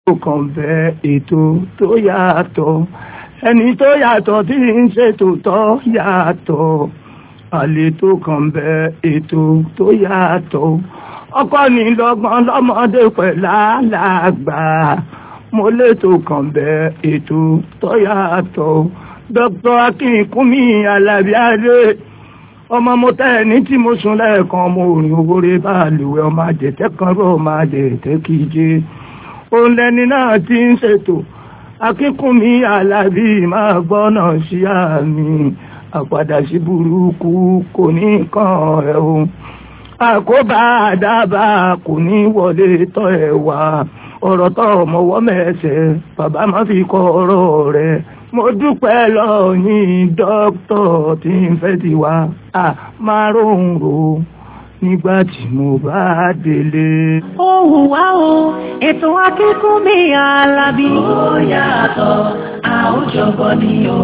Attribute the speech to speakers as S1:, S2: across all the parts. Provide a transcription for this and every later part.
S1: tó kàn bẹ ètò tó yàtọ̀ ẹni tó yàtọ̀ tí ń ṣètò tó yàtọ̀ àlètò kàn bẹ ètò tó yàtọ̀ ọkọ ní lọ́gbọ́n lọ́mọdé pẹ̀lú àlàgbà mo létò kàn bẹ ètò tó yàtọ̀ dr akínkúnmí alábíàdé ọmọ mo tẹ́ ẹni tí mo sùn lẹ́ẹ̀kan mo rìn owó rẹ bá lùwẹ̀ ọmọ àjẹtẹ́ kan rọ̀ ọmọ àjẹtẹ́ kìíje òun lẹni náà ti ń ṣètò akínkùnmí alábí máa gbọ́nà sí àmì àpàdà sí burúkú kò ní kàn ẹ́ o àkóbá àdábà kò ní wọlé tọ́ ẹ̀ wá ọ̀rọ̀ tó ọmọwọ́ mẹ́sẹ̀ bàbá má fi kọ́ ọ̀rọ̀ rẹ̀ mo dúpẹ́ lọ́yìn dókítọ̀ tí ń fẹ́ ti wá a máa róhùn ro nígbà tí mo bá délé.
S2: Ohùn wá o, ètò akínkúnmí alábí. Ó yàtọ̀, a ó jọgbọ́ ni o.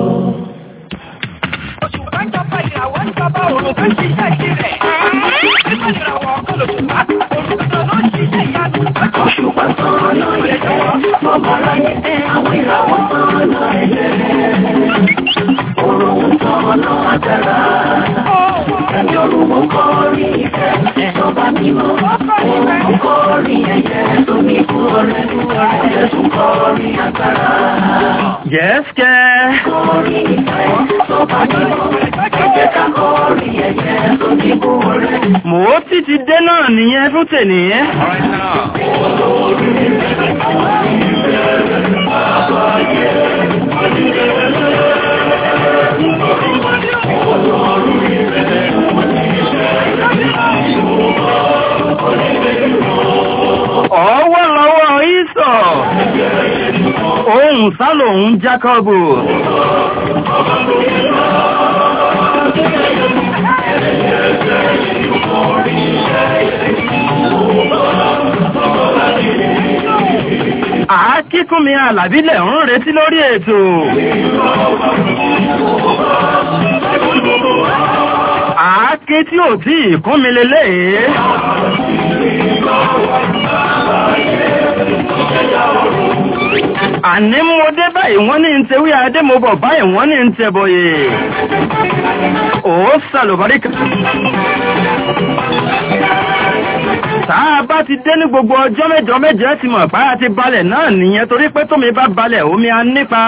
S3: Oṣù kan jọba ìràwọ̀ ń jọba òrùn kan ṣiṣẹ́ tirẹ̀. Nígbà ìràwọ̀ ọkọ̀ lòṣùpá, òrùn kan ló ń ṣiṣẹ́ ìyanu.
S2: Oṣù kan tán lọ ẹ̀jẹ̀, ọmọ aráyé, àwọn ìràwọ̀ tán lọ ẹ̀jẹ̀. Òrùn tán lọ àjàrà. Ẹ̀mí òrùn kọrin ìfẹ́, ìjọba mímọ́. Òrùn kọrin ẹ̀yẹ tó ní kúrò rẹ̀. Ẹ̀jẹ̀ tún kọrin agbára.
S1: Yẹ́sìkẹ́.
S2: Kọrin ìfẹ́, ìjọba mímọ́. Ẹ̀jẹ̀ ká kọrin ẹ̀yẹ tó ní kúrò rẹ̀.
S1: Mo ti ti dé náà nìyẹn fún tèmi. Ọwọ́ lọ́wọ́ ìsọ̀. Ohun sálòun Jákọ́bù. Àákíkúnmi àlàbílẹ̀ ń retí lórí ètò. Àáké tí ò tí ìkúnmi lélẹ̀. Àní mo dé báyìí wọ́n ní ń tewé adé mo bọ̀ báyìí wọ́n ní ń tẹbọyè. Ó sàlùbáríkà. Táa bá ti dé ní gbogbo ọjọ́ mẹ́jọ mẹ́jọ ti mọ̀ pá ti balẹ̀ náà nìyẹn torí pé tómi bá balẹ̀ omi a nípa.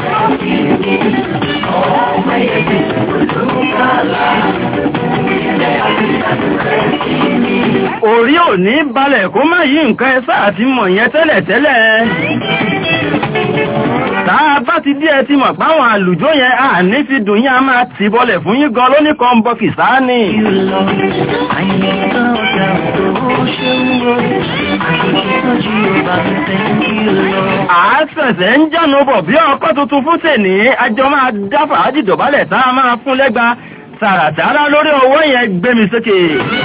S1: Orí ò ní balẹ̀ kó má yí nǹkan ẹsẹ́ àti mọ̀ yẹn tẹ́lẹ̀ tẹ́lẹ̀. Táa bá ti dí ẹ ti mọ̀ páwọn àlùjó yẹn à ní fi dùn yín a máa ti bọlẹ̀ fún yín gan lóní kan bọ́kì sáà ni. Àásẹ̀sẹ̀ ń jánu bọ̀ bí ọkọ̀ tuntun fún tèní, ajọ máa dáfà ájìdọ̀bálẹ̀ tá a máa fún lẹ́gba tààràtàrà lórí owó yẹn gbé mi sókè.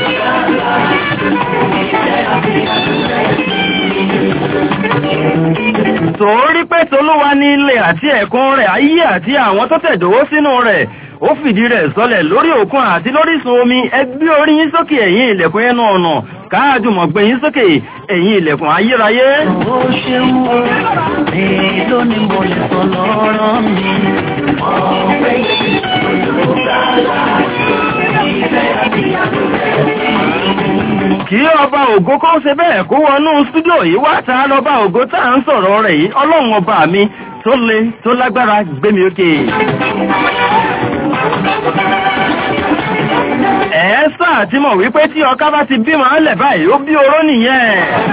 S1: Torí pé tolúwa ní ilé àti ẹ̀kún rẹ̀ ayé àti àwọn tó tẹ̀dówó sínú rẹ̀ ó fìdí rẹ̀ sọlẹ̀ lórí òkun àti lórísun omi ẹgbẹ́ orí yín sókè ẹ̀yìn ilẹ̀kùn ẹnu ọ̀nà káàdùmọ̀ gbé yín sókè ẹ̀yìn ilẹ̀kùn ayérayé.
S2: Ó ṣeun o, èló ni mo lè sọ lọ́rọ̀ mi. Ọ̀pẹ yìí olùgbàlà, ìfẹ́ àti àtúnfẹ́
S1: Kí ọba ògo kó ṣe bẹ́ẹ̀ kó wọnú stúdíò yìí wá ta lọ́ba ògo tá à ń sọ̀rọ̀ rẹ̀ yìí ọlọ́run ọba mi tó le tó lágbára gbé mi òkè. Ẹ̀ẹ́sà tí mọ̀ wípé tí ọká bá ti bímọ lẹ̀ báyìí ó bí oró nìyẹn.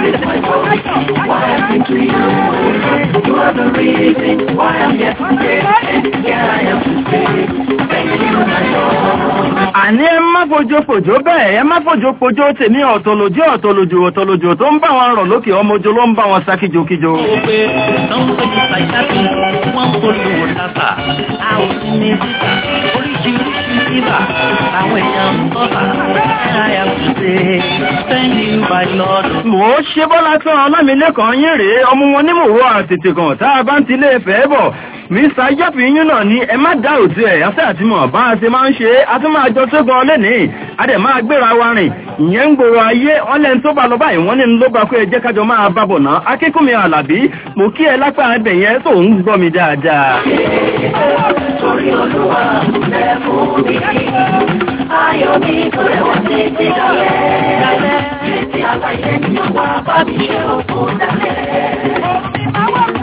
S1: Àní ẹ má fojo fòjó bẹ́ẹ̀ ẹ má fojo fòjó tèmi ọ̀tọ̀lójú ọ̀tọ̀lójú ọ̀tọ̀lójú tó ń bá wọn rọ̀ lókè ọmọjó ló ń bá wọn sá kíjokíjo.
S2: pé sanwó-ojú pàjáwì wọ́n polówó lábà a ò sí ní síta oríṣiríṣi síbà àwọn èèyàn ń bọ́bà I have to say thank you my lord.
S1: Mò ó ṣe bọ́lá tán ọlámilẹ́kàn yín rèé ọmọ wọn nímòwó àtètè kan tá a bá ń tilé ìfẹ́ bọ̀. Mr. Yẹ́fìyín náà ni ẹ má dá òtí ẹ̀ yásẹ́ àti mọ̀ bá a ṣe máa ń ṣe é, a tún máa jọ tó gan lẹ́nìí, a dẹ̀ máa gbéra wa rìn
S4: ìyẹn ń gbòòrò ayé wọ́n lẹ́ni tó bá lọ báyìí wọ́n ní ló bá kó ẹ jẹ́ kájọ máa bábọ̀ náà akínkùnmi àlàbí mo kí ẹ lápá ẹbẹ̀ yẹn tó ń gbọ́ mi dáadáa.
S2: Torí olúwa lẹ́fún mi. Ayọ̀ mi tó rẹwà títí dalẹ̀. Títí aláyé ni ó wá bá mi ṣe òkú dalẹ̀.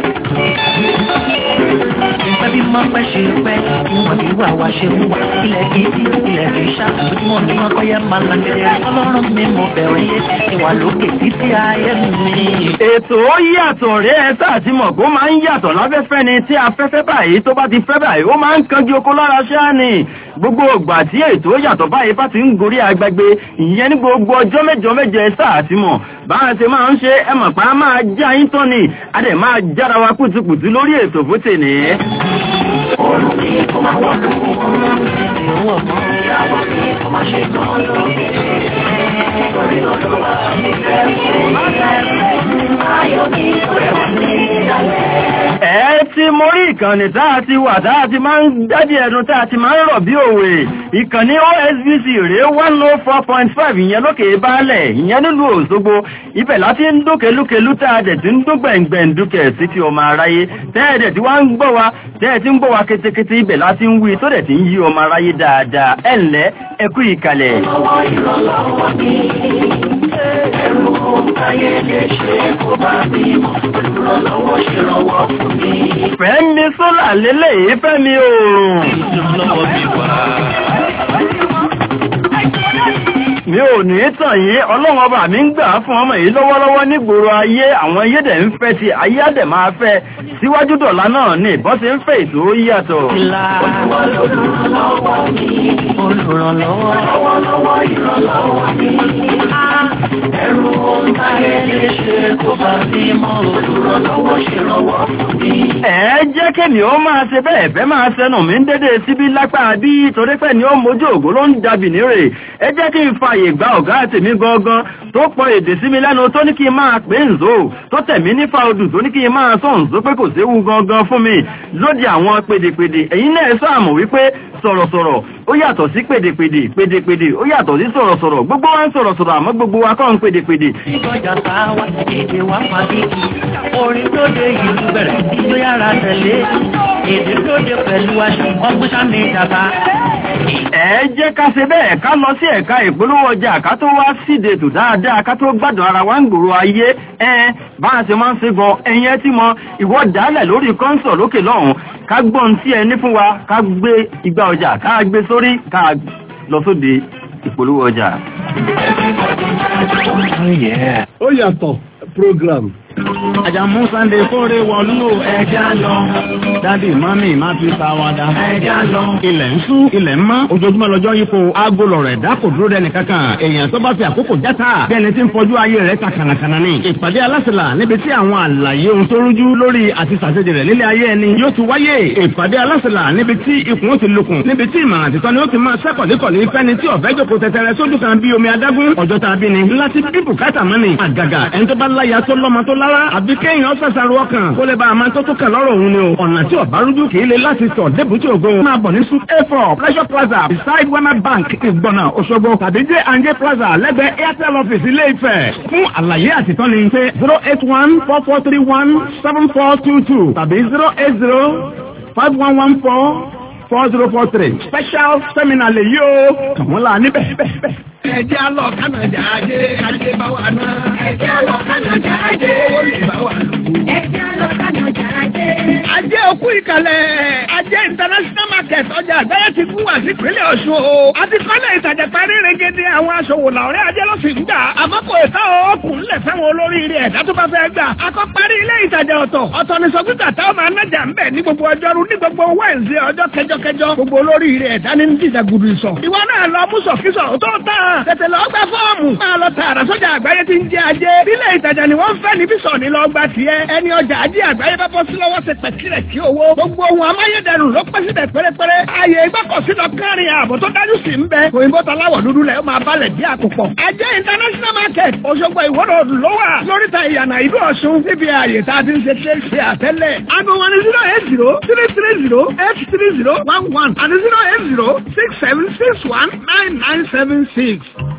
S5: Ẹbí máa pẹ́ ṣe pẹ́, ìwọ̀n ní wà wá ṣe wúwa. Ilẹ̀ kì í sí, ilẹ̀ kì í ṣá. Ojúmọ̀ ní wọn kọ́ yẹ máa la gẹ̀dẹ̀. Ọlọ́run mi mo bẹ̀rẹ̀ yé. Ìwà lókè títí ayé mi.
S4: ètò ó yàtọ̀ rẹ̀ ẹ sáà ti mọ̀ kó máa ń yàtọ̀ láfẹ́fẹ́ ni tí afẹ́fẹ́ báyìí tó bá ti fẹ́ báyìí ó máa ń kanjú oko lára ṣáà ni gbogbo ìgbà tí ètò yàtọ̀ báyìí bá ti ń gorí agbègbè ìyẹn ní gbogbo ọjọ́ mẹ́jọ mẹ́jọ ẹ sáà ti mọ̀ bá a ṣe máa ń ṣe ẹ mọ̀ pé a máa já yín tán ni a dẹ̀ máa jára wa kùtùkùtù lórí ètò fún tèmi.
S2: Oòrùn mi kò máa wọ́n lù ú. Ìyàwó mi kò máa ṣe tán lórí. Torí olúwa lẹ́fún mi. Ayọ̀ mi tó rẹwà títí dalẹ̀.
S4: ẹ ti mo rí ìkànnì tá a ti wà tá a ti máa ń dádì ẹnu tá a ti máa ń rọ̀ bí òwe ìkànnì osbc rèé one oh four point five ìyẹn lókè baálẹ̀ ìyẹn nílùú òṣogbo ibẹ̀ láti ń dún kelúkelú tá a dẹ̀ ti ń dún gbẹ̀ngbẹ̀ndúkẹ̀ sí ti ọmọ aráyé tẹ́ ẹ̀ dẹ̀ ti wá ń gbọ́ wa tẹ́ ẹ̀ ti ń gbọ́ wa ketekete ibẹ̀ láti ń wí tó dẹ̀ ti ń yí ọmọ aráyé dáadáa ẹ̀ ǹlẹ́ ẹ kú ìkàlẹ̀.
S2: Ọwọ́ ìrànlọ́wọ́ mi. Ẹrù ayé lè ṣe kó bá mi mọ̀. Olùrànlọ́wọ́ ṣèrànwọ́ fún mi.
S4: fẹ́mi sólà lélẹ́yìí fẹ́mi oòrùn.
S5: Lọ́wọ́ mi wá.
S4: mi ò ní tàn yín ọlọ́run ọba mi ń gbà fún ọmọ yìí lọ́wọ́lọ́wọ́ nígboro ayé àwọn ayédè ń fẹ́ ti ayé àdè máa fẹ́ síwájú dọ̀la náà ni ìbọn ṣe ń fẹ́ ètò ó yàtọ̀.
S5: Ìlà
S2: Olùrànlọ́wọ́ mi.
S5: olùrànlọ́wọ́.
S2: Lọ́wọ́lọ́wọ́ ìrànlọ́wọ́ mi. Ẹrù ayé lè ṣe kó bá mi mọ̀. Olùrànlọ́wọ́ ṣèrànwọ́ fún mi.
S4: ẹ jẹ́ kémi ó máa ṣe bẹ́ẹ̀ fẹ́ máa ṣẹnu mi ń dédé síbí lápá bí torí pé ni ó mojú ògùn ló ń dàbí nírè ẹ jẹ́ kí n fààyè gba ọ̀gá tèmi gangan tó pọ̀ èdè sí mi lẹ́nu tó ní kí n máa pè ń zò tó tẹ̀mí nífa odù tó ní kí n máa sọ̀ ń zó pé kò séwu gangan fún mi lóde àwọn pèdèpèdè ẹ̀yin náà sáà mọ̀ wípé sọ̀rọ̀sọ̀rọ̀ ó yàtọ̀ sí pèdèpèdè pèdèpèdè ó yàtọ̀ sí sọ̀rọ̀sọ̀rọ̀ gbogbo wa ń sọ̀rọ̀sọ̀rọ̀ àmọ́ gbogbo wa kọ́ ń pèdèpèdè
S5: Ìgbọ̀jà sáwà, èdè wa pàdé. Orin tó dé ìlú bẹ̀rẹ̀, ìjó yára tẹ̀lé. Èdè tó dé pẹ̀lú aṣọ, ọgbọ́n sáni ìjàmbá.
S4: ẹ jẹ́ ká ṣe bẹ́ẹ̀ ká lọ sí ẹ̀ka ìpolówó ọjà ká tó wá síde tò dáadáa ká tó gbádùn ara wa ń gbòòrò ayé ẹ bá a ṣe máa ń ṣe gan ẹyin ẹ tí mọ ìwọ dálẹ̀ lórí kọ́ńsọ̀ lókè lọ́hùn ká gbọ́n tí ẹ ní fún wa ká gbé igba ọjà ká gbé sórí ká lọ sóde ìpolówó ọjà.
S6: ó yàtọ̀ program.
S7: Àjàmú Sunday kóre wọlú ẹja lọ. Dádì mọ́mì má fi sáwádà. Ẹja lọ. Ilẹ̀ ń sú, ilẹ̀ ń mọ́. Ojoojúmọ́ lọ́jọ́ yípo aago lọ̀rọ̀ ẹ̀dá kò dúró dẹni kankan. Èèyàn tó bá fi àkókò játa. Bí ẹni tí ń fọjú ayé rẹ̀ ta kànàkànà ni. Ìpàdé alásìlà níbi tí àwọn àlàyé ohun tó rújú lórí àti sàṣejì rẹ̀ nílé ayé ẹni yóò ti wáyé. Ìpàdé alásìlà níbi tí ikùn ó ti lukùn. Níbi tí ìmọ̀ràn àtìtọ́ ni ó ti máa sẹ́kọ̀dékọ̀lé fẹ́ni tí ọ̀fẹ́ jókòó tẹtẹrẹ sójú kan bí omi adágún. Ọjọ́ tá a bí ni. Láti bí bùkátà mọ́ni. Àgàgà ẹni tó bá láya tó lọ́mọ tó lára. Àbí kéèyàn ṣàṣàrò ọkàn kó lè bá a máa tó tó kàn lọ́rọ̀ òun ni o. ọ̀nà tí ọ̀bá rújú kì í le láti sọ débùtì ògo. máa bọ̀ ní sup a four pleasure plaza beside wema bank ìgbọ̀nà òṣogbo tàbí j and j plaza lẹ́gbẹ̀ẹ́ airtel office ilé ifẹ̀. fún àlàyé àtìtọ́ni pé zero eight one four four three one seven four two two tàbí zero eight zero five one one four four zero four three special seminar lè yí o kàn wọ́n la níbẹ̀ bẹ́ẹ̀ bẹ́ẹ̀.
S6: ẹjẹ́ á lọ kánàjà ajé ajé bá wà náà.
S2: Ẹjẹ́ lọ kánàjà ajé.
S6: ó lè bá wà lò.
S2: Ẹjẹ́ lọ kánàjà ajé.
S6: ajé òkú ìkàlẹ̀ ajé international market ọjà àgbáyé ti fún wa sí ìpínlẹ̀ ọ̀ṣun o. a ti kọ́lé ìtajà parí regede àwọn aṣòwò làwọ̀rẹ́ ajé ló sì ń gbà. àmọ́ kò ìta òkun ńlẹ̀ fáwọn olóríire ẹ̀dá tó bá fẹ́ gbà. akọ́ parí ilé ìtajà ọ̀tọ̀ ọ̀tọ̀ ní sọ́kítà táwọn máa nájà ń bẹ̀ ní gbogbo ọjọ́rú ní gbogbo wẹ́ǹsì ọjọ́ kẹjọkẹjọ gbogbo olóríire ẹ̀dá ní dídà gudu ìsọ̀. ìwọ náà lọ mú sọ̀kísọ̀ tó tán tètè lọ gba fọ́ọ̀mù máa lọ tààrà sọ́jà àgbáyé tí ń jẹ ajé. ilé ìtajà ni wọ́n ń fẹ́ níbí sọ̀ ní lọ gba tiẹ̀. ẹni ọjà ajé àgbáyé bá bọ́ sí lọ́wọ́ ṣe pẹ̀kìrẹ̀ kí owó. gbogbo ohun amáyédẹrùn ló pẹ́ síbẹ̀ pérépéré. ààyè ìgbọ́kọ̀sí lọ kárin ààbò tó dájú sí ń bẹ. òyìnbó taláwọ̀ dúdú lẹ̀ ó máa balẹ̀ bí àkùpọ̀. ajé international market Òṣogbo ìwọ́rọ̀ ọdún ló wà. lóríta ìyànà ìlú Ọ̀ṣun níbi ààyè tá a ti ń ṣe ṣe ṣe àtẹ́lẹ̀. aago wọn ni zero eight zero three three zero eight three zero one one àti zero eight zero six seven six one nine nine seven six.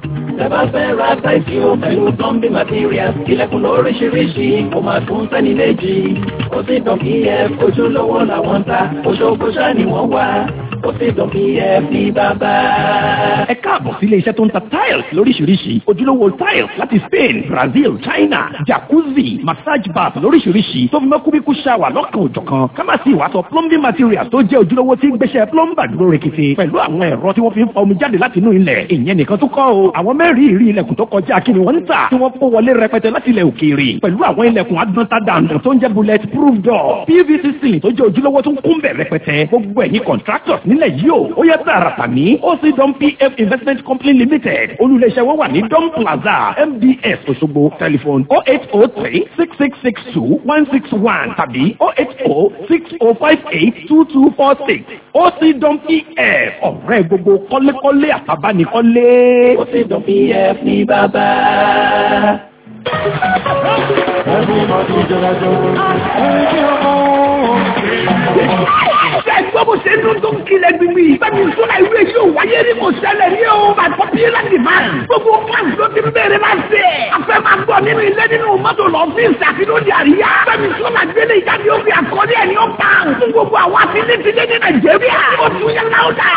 S2: Tẹ́bá fẹ́ ra táìsì o pẹ̀lú plumbing materials. Ilẹ̀kùn lóríṣiríṣi kò máa tún sẹ́ni léjì. Ó sì dàn PF ojúlówó làwọn ń ta. Òṣogbo ṣáà ni wọ́n wá. Ó sì dàn PF ní bàbá.
S6: ẹ káàbọ̀ sí ilé iṣẹ́ tó ń ta tiles lóríṣiríṣi ojúlówó tiles láti Spain Brazil China jacuzzi massage bath lóríṣiríṣi tó fi mọ́ kúbíkú shower lọ́kàn òjọ̀kan ká má sì wá sọ plumbing materials tó jẹ́ ojúlówó tí ń gbéṣẹ́ plumber dúró rekete pẹ̀lú àwọn ẹ̀rọ tí wọ́n fi ń fa omi jáde láti inú ilẹ̀ ìyẹn nìkan tó kọ́ o àwọn mẹ́rin ìrí ilẹ̀kùn tó kọjá kí ni wọ́n ń tà tí wọ́n kó wọlé rẹpẹtẹ láti ilẹ̀ òkèèrè pẹ̀lú àwọn ilẹ̀kùn agbọ́ntadànù tó ń jẹ́ bullet proof door PVC ceiling tó jẹ́ ojúlówó tó ń kún bẹ̀ rẹpẹtẹ gbogbo ẹ̀yin contractors nílẹ̀ yìí o ó yẹ tààràtà ní OC Dom PF Investment Company Limited olùléṣẹ́ wọn wà ní Dom Plaza MDS Òṣogbo telephone oh eight oh three six six six two one six one tàbí oh eight oh six oh five eight two two four six OC Dom PF ọ̀rẹ́ gbogbo kọ́lékọ́lé àtàbánikọ́lé.
S2: Ó sì dàn PF ní bàbá.
S6: Ṣé gbọ́ bó ṣe dún tó ń kilẹ̀ gbígbí? Bẹ́ẹ̀ni sọ́la ìwé yóò wáyé ní kò ṣẹlẹ̀ ní o. By popular demand. Gbogbo fans ló ti ń bèrè máa ṣe. A fẹ́ máa gbọ́ nínú ilé nínú mọ́tò lọ́fíìsì àti lóde àríyá. Bẹ́ẹ̀ni sọ́la gbélé ìjáde ó fi àkọlé ẹ̀ ní ó pa. Fún gbogbo àwọn afinitilé ní Nàìjíríà. Ó tún yẹ láwùdà.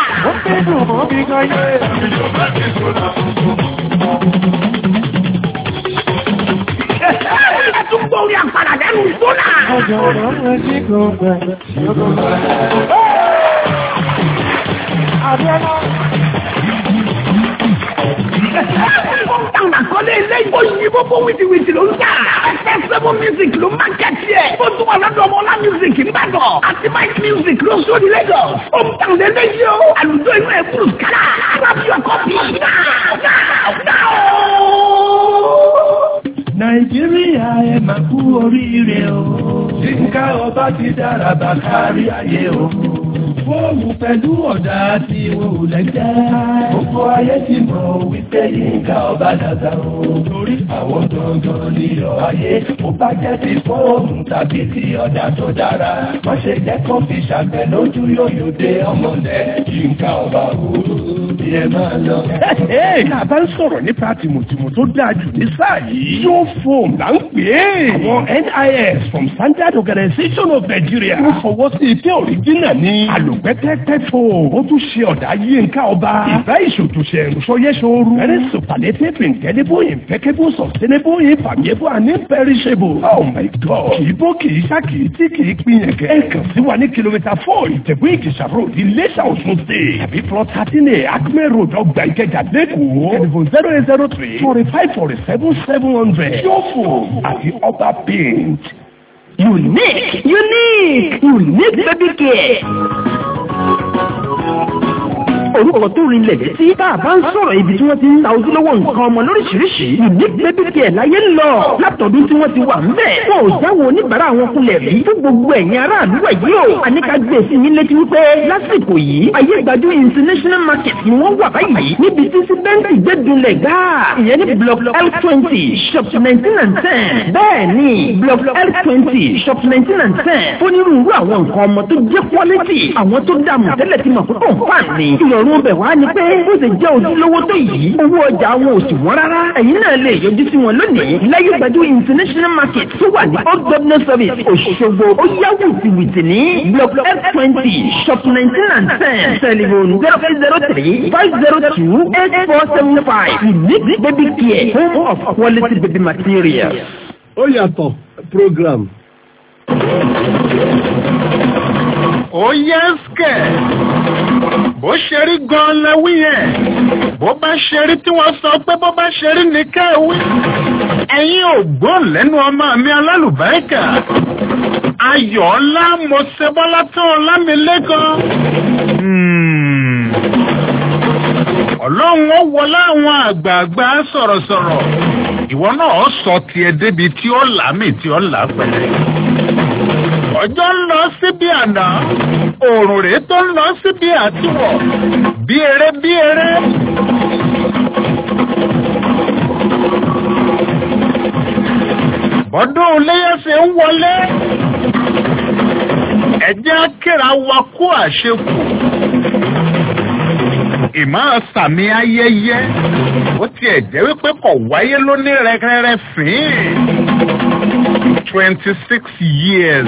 S6: Ẹ tún gbọ́ orí àpàdà lẹ́nu sọ́la. Táwọn àkọlé ilé ìbò yìí gbogbo wìtìwìtì ló ń tà. Festival music ló máa kẹ́tì ẹ̀. Ó tún wà lọ́dọ̀ ọmọ ọlá music nìbàdàn. Àti Mike music ló sóni Lagos. Ó ń tàn lé léyìí o. Àlùjọ inú ẹ̀ kúrò kálá. Grab your copy now now now.
S2: Nàìjíríà ẹ máa kú oríire o. Yínká ọba ti dára bá kárí ayé o. Fóònù pẹ̀lú ọ̀dà tí wọn ò lẹ́jẹ́. Gbogbo ayé ti mọ̀ wípé Yínká ọba dàda o. Torí àwọn gangan ní ọ̀ ayé. Ó bá jẹ́ ti fóònù tàbí ti ọ̀dà tó dára. Má ṣe jẹ́ kó fi ṣàgbẹ̀ lójú yóò dé ọmọlẹ̀. Yínká ọba o. Ìyẹn máa lọ.
S6: Tá a bá ń sọ̀rọ̀ nípa tìmùtìmù tó dáa jù ní sáà yìí. Yóò fòm là ń pè é. Àwọn NIS from Standard Organization of Nigeria. Wọ́n fọwọ́ sí ike òrìjínà ní. Àlùpẹ́pẹ́pẹ́ fò. Ó tún ṣe ọ̀dà Yínká ọba. Ìbá ìṣòtúnṣe ìrùsọyẹ́sọ̀rù. Very superlative indelible impeccable sustainable infallible and imperishable. Oh my God. Kì í bó kì í ṣá kì í tí kì í pín yẹn kẹ́. Ẹ kàn sí wa ní kìlómítà four Ìjẹ̀bú Ìjẹ̀ṣà road Iléṣà Ọ̀ṣun state. Tàbí plot thirteen A Acme road ọgbà Ìkẹjà lẹ́kọ̀ọ́. Telephone zero eight zero three forty five forty seven seven hundred. Yóò fò àti ọba paint.
S8: Unique, unique, unique baby care. Orúkọ tó rinlẹ̀ létí tá a bá ń sọ̀rọ̀ ibi tí wọ́n ti ń ta ojúlówó nǹkan ọmọ lóríṣiríṣi. Unique baby care láyé ń lọ. Látọ̀dún tí wọ́n ti wà ń bẹ̀. Wọn ò jáwọ́ oníbàárà wọn kulẹ̀ rí. Fún gbogbo ẹ̀yin aráàlú ẹ̀ yìí o. Àníkà gbé sí yín létí wípé lásìkò yìí. Ayé gbajú international market ni wọ́n wà báyìí. Níbi tí sípẹ́ǹtì gbẹ́dúnlẹ̀ gáà. Ìyẹn ní block L twenty shop nineteen and ten. Bẹ́ẹ̀ni block L twenty shop nineteen and ten. Onírúurú àwọn nǹkan ọmọ tó jẹ́ quality. Àwọn tó dààmú tẹ́lẹ̀ ti mọ̀ pé kò fà ní. Ìrọ̀rùn ọbẹ̀ wá ni pé bó ṣe jẹ́ ojúlówó tó yìí. Owó ọjà wọn ò sì wọ́n rárá. Ẹ̀yin náà lè yọjú sí wọn lónìí. Láyé gbajú international market tó wà ní Old Governor Service Òṣogbo. Ó yá wìtìwìtì ní block L twenty shop nineteen and ten. Telephone zero eight zero three five zero two eight four seven five. Unique baby care home of quality baby materials.
S9: ó yàtọ̀ program.
S10: ó yẹ skẹ̀ bó ṣe rí gan-an lẹ́wí yẹn bó bá ṣe rí tí wọ́n sọ pé bó bá ṣe rí ní kẹ́wí ẹ̀yin ò gbọ́n lẹ́nu ọmọ mi alálùbáríkà ayọ̀ ọlá mo ṣe bọ́lá tán ọlámilẹ́kan ọlọ́run ó wọlé àwọn àgbààgbà sọ̀rọ̀sọ̀rọ̀ ìwọ náà sọ tiẹ̀ débi tí ó làmì tí ó là pẹ̀lẹ́ ọjọ́ ń lọ síbi àná òòrùn rèé tó ń lọ síbi àtiwọ̀ bí eré bí eré. bọ́dún iléyẹsẹ̀ ń wọlé ẹ̀jẹ̀ akéra wa kó àṣekù ìmọ̀ sàmì ayẹyẹ ó tiẹ̀ jẹ́ wípé kò wáyé lóní rẹ́rẹ́rẹ́ fín twenty six years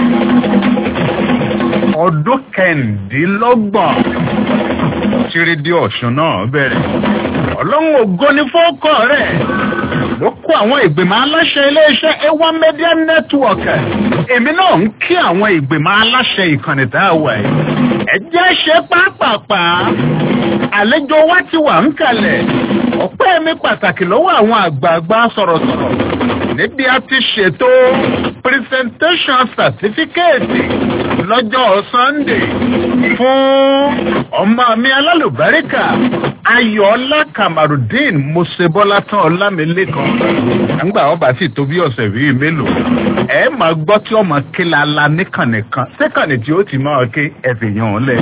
S10: ọdún kẹ̀ǹdínlọ́gbọ̀n tìrìdì ọ̀ṣun náà bẹ̀rẹ̀ ọlọ́run ògo ní fọ́ọ̀kọ̀ rẹ̀ ló kó àwọn ìgbìmọ̀ aláṣẹ iléeṣẹ́ ewa media network èmi náà ń kí àwọn ìgbìmọ̀ aláṣẹ ìkànnì tá a wà yìí ẹ jẹ́ ṣe pápápá àlejò wa ti wà ń kalẹ̀ ọpẹ́ mi pàtàkì lọ́wọ́ àwọn àgbààgbà sọ̀rọ̀sọ̀rọ̀ níbi a ti ṣètò presentation certificate lọ́jọ́ sunday fún ọmọ mi alálùbáríkà ayọ̀ọ́lá kamarudeen mosebola tán ọlámilékan nígbà ọba sì tó bí ọ̀sẹ̀ bíi mélòó ẹ máa gbọ́ tí ọmọ kílala níkànnì kan síkànnì tí ó ti máa ké ẹ̀fìyàn lẹ̀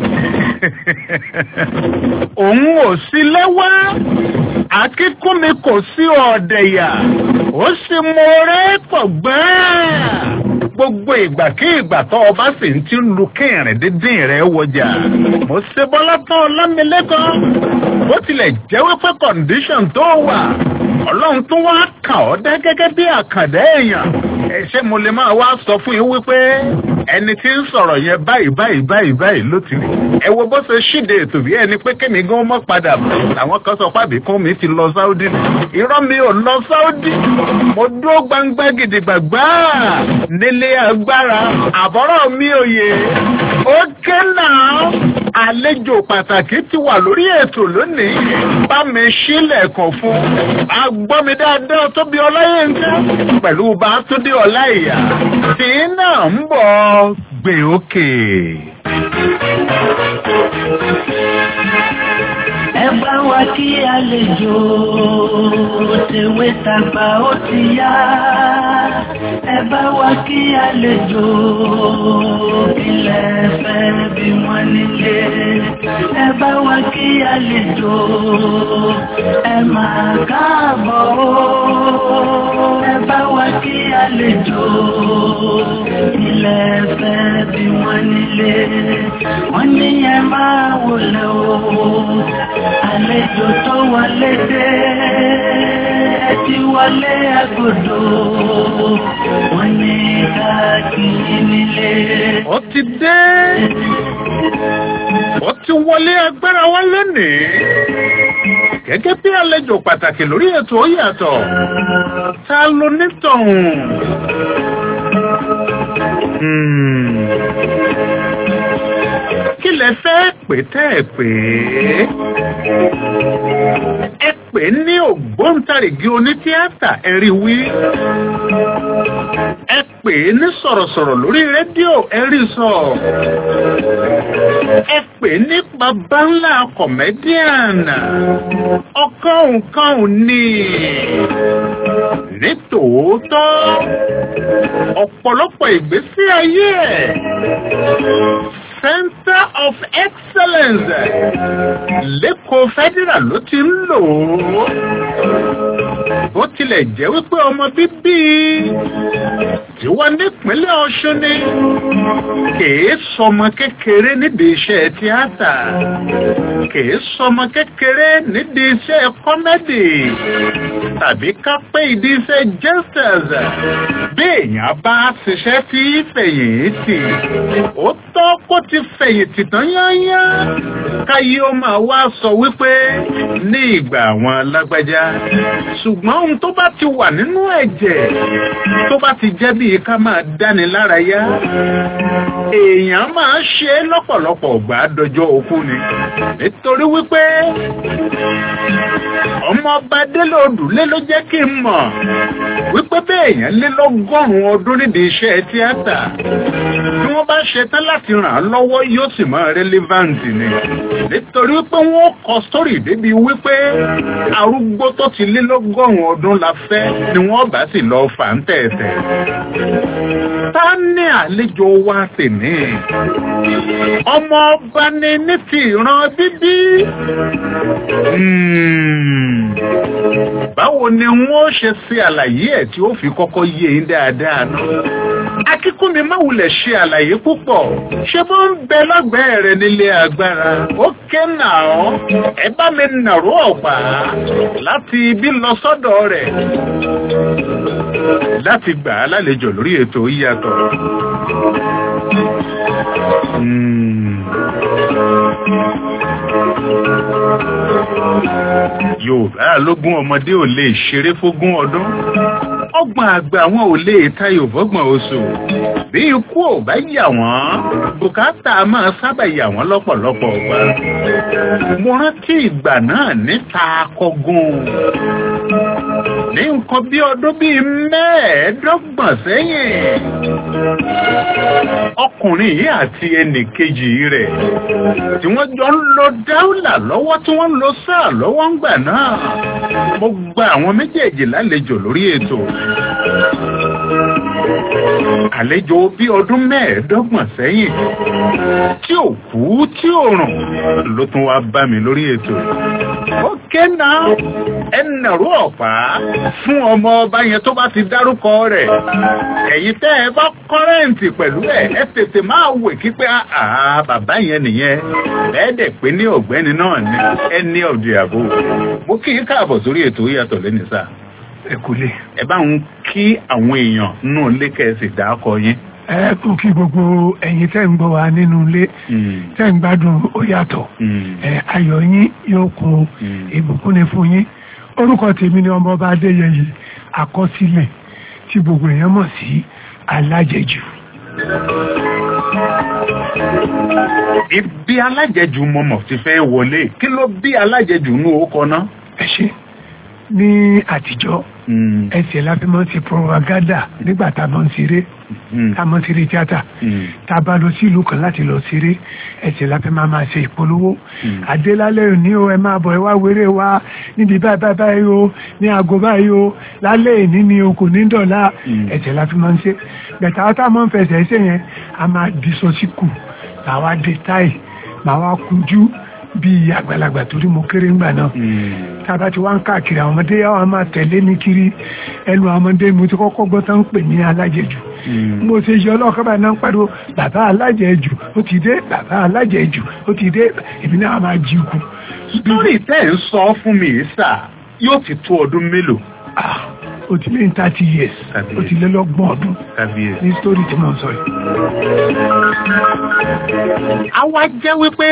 S10: òun ò sí lẹ́wọ́ akíkúnmi kò sí ọ̀dẹ̀yà ó sì mọ̀ọ́rẹ́ pọ̀ gbẹ́ẹ́ gbogbo ìgbà kí ìgbà tó o bá sì ń ti lu kẹrin dídín rẹ wọjà mo ṣe bọ́lá tán ọlámilẹ́kan bó tilẹ̀ jẹ́ wípé kọ̀ǹdíṣọ̀n tó wà ọlọ́run tó wá kà ọ́ dá gẹ́gẹ́ bí àkàndá èèyàn ẹ ṣé mo lè máa wá sọ fún yín wípé ẹni tí ń sọ̀rọ̀ yẹn báyìí báyìí báyìí báyìí ló ti rí ẹ wo bó ṣe ṣíde ètò bí ẹni pé kémi gan mọ́ padà bọ̀ àwọn kan sọ pàbí kún mi ti lọ sáúdí irọ́ mi ò lọ sáúdí mo dúró gbangba gidigbàgbà nílé agbára àbọ̀rọ̀ mi ò yé ó ké náà àlejò pàtàkì ti wà lórí ètò lónìí bá mi sílẹ̀kùn fún agbọ́mi dáadáa tóbi ọláyínká pẹ̀lú bá tó dé ọláìyá tí náà ń bọ̀ gbé òkè.
S5: ẹ bá wa kí àlejò tèwé tàgbà ó ti yá ẹ bá wa kí àlejò ilẹ̀ fẹ́ bí wọ́n nílé ẹ bá wa kí àlejò ẹ máa káàbọ̀ ó ẹ bá wa kí àlejò ilẹ̀ fẹ́ bí wọ́n nílé wọ́n ní ẹ máa wọlé o àlejò tó wọlé dé ẹ ti wọlé agodo wọ́n ní káàkiri nílé.
S10: ó ti dé ó ti wọlé agbára wa lónìí gẹ́gẹ́ bí àlejò pàtàkì lórí ètò ó yàtọ̀ ta ló nítọ̀hún. Hmm. kí lẹ fẹ́ pè tẹ́ ẹ pè é ẹ pè ní ògbóǹtarìgì onítíátà ẹ̀rí wí ẹ pè é ní sọ̀rọ̀sọ̀rọ̀ lórí rédíò ẹ̀rí sọ ẹ pè é ní bàbá ńlá kọ̀mẹ́díànà ọ̀kànǹkànǹ ni ní tòótọ́ ọ̀pọ̀lọpọ̀ ìgbésí ayé ẹ̀ Center of Excellence lẹ́kọ̀ọ́ federal ló ti ń lò ó. Bó tilẹ̀ jẹ́ wípé ọmọ bíbí tí wọ́n nípínlẹ̀ Ọ̀ṣun ni kìí sọmọ kékeré nídìí iṣẹ́ tíátà kìí sọmọ kékeré nídìí iṣẹ́ kọ́mẹ́dì tàbí ká pé ìdí iṣẹ́ jesters bí èèyàn bá ṣiṣẹ́ tí fẹ̀yìntì ó tọ́ kó ti fẹ̀yìntì tán yányá káyé ó máa wá sọ wípé ní ìgbà àwọn alágbájá ṣùgbọ́n ohun tó bá ti wà nínú ẹ̀jẹ̀ tó bá ti jẹ́ bíi ká máa dáni lárayá èèyàn máa ṣe é lọ́pọ̀lọpọ̀ ọgbà dọjọ́ òkú ni nítorí wípé ọmọ ọba délé odùlé ló jẹ́ kí n mọ̀ wípé béèyàn lé lọ́gọ́rùn-ún ọdún nídìí iṣẹ́ tíátà bí wọ́n bá ṣe tán láti ràn án lọ́wọ́ yóò sì máa rẹ́líváǹtì ni nítorí pé wọ́n kọ sórí débi wípé arúgbó tó ti lé lọ́gọ́rùn-ún ọdún la fẹ́ ni wọ́n bá sì lọ fà ń tẹ̀tẹ̀. ta ní àlejò wa sì ní ọmọ ọba ni ní ti ìran bíbí. báwo ni wọ́n ṣe ṣe àlàyé ẹ̀ tí ó fi kọ́kọ́ yé e dáadáa náà akíkúnmi má wulẹ̀ ṣe àlàyé púpọ̀ ṣé bó ń bẹ lọ́gbẹ̀ẹ́ rẹ nílé agbára ó ké nà ọ́ ẹ bá mi nàró ọ̀pá láti ibi lọ sọ́dọ̀ rẹ̀ láti gbà á lálejò lórí ètò yíyàtọ̀. Yorùbá lógún ọmọdé ò lè ṣeré fógún ọdún ọgbọ̀n àgbà wọn ò lè tayò fọ́gbọ̀n oṣù bí ikú ò bá yà wọ́n bùkátà máa sábà yà wọ́n lọ́pọ̀lọpọ̀ ọgbà mo rántí ìgbà náà níta akọgun ní nǹkan bí ọdún bíi mẹ́ẹ̀ẹ́dọ́gbọ̀n sẹ́yìn ọkùnrin yìí àti ẹnì kejì rẹ̀ tí wọ́n jọ ń lo dáúlà lọ́wọ́ tí wọ́n ń lo sáà lọ́wọ́ ń gbà náà mo gba àwọn méjèèjì lálejò lórí ètò àlejò bí ọdún mẹ́ẹ̀ẹ́dọ́gbọ̀n sẹ́yìn tí ò kú tí ò rùn ló tún wá bá mi lórí ètò ó ké náà ẹnàrú ọ̀pá fún ọmọ ọba yẹn tó bá ti dárúkọ rẹ̀ ẹ̀yin tẹ́ ẹ bá kọ́rẹ́ǹtì pẹ̀lú ẹ̀ ẹ tètè máa wè kí pé àá bàbá yẹn nìyẹn ẹ̀ẹ́dẹ̀ pé ní ọ̀gbẹ́ni náà ní ẹni ọ̀dì àbò mo kí i káàbọ̀ sórí ètò yàtọ̀ lẹ́nu sáà
S1: ẹ kò lè.
S10: ẹ bá ń kí àwọn èèyàn nù lékèsì dákọ yín.
S1: ẹ kò kí gbogbo ẹ̀yin tẹ́ ń gbọ́ wa nínú ilé tẹ́ ń gbádùn ó yàtọ̀ ẹ ayọ̀ yín yóò kún ìbùkún ni fún yín orúkọ tèmi ni ọmọọba adéyẹyẹ àkọsílẹ̀ tí gbogbo èèyàn mọ̀ sí alájẹjù.
S10: ibi alájẹjù mọ̀mọ̀ ti fẹ́ wọlé kí ló bí alájẹjù nù ó kọ náà.
S1: ẹ ṣe ní àtijọ́ ẹsẹ̀ la fi máa ń ṣe propaganda nígbà tá a máa ń ṣeré tá a máa ń ṣeré tíátà tá a bá lọ sí ìlú kan láti lọ ṣeré ẹsẹ̀ la fi máa máa ṣe ìpolówó àdélálẹ́ òní o ẹ máa bọ̀ ẹ wá wéré wa níbi báyìí báyìí báyìí o ní aago báyìí o lálẹ́ ìní ni o kò ní dọ̀la ẹsẹ̀ la fi máa ń ṣe bẹ̀tà ọ́ tá a máa ń fẹsẹ̀ ẹsẹ̀ yẹn a máa di sọ́síkù làwa dé táì màá wá kunjú bí àgbàlagbà torí mo kéré ńgbà náà tába ti wá ń káàkiri àwọn ọmọdé àwọn máa tẹ̀lé mi kiri ẹnu àwọn ọmọdé mo ti kọ́kọ́ gbọ́ tán ń pè ní alájẹjù mo ṣe yọ ọlọ́ọ̀kọ́ bá náà ń pariwo bàbá alájẹjù ó ti dé bàbá alájẹjù ó ti dé èmi náà máa jí ikú.
S10: sítórì tẹ́ ń sọ fún mi sà yóò ti tó ọdún mélòó.
S1: ó ti lé ní thirty years ó ti lé lọ́gbọ̀n ọdún ní sítórì tí mo ń sọ yìí.
S10: àwa jẹ́ wípé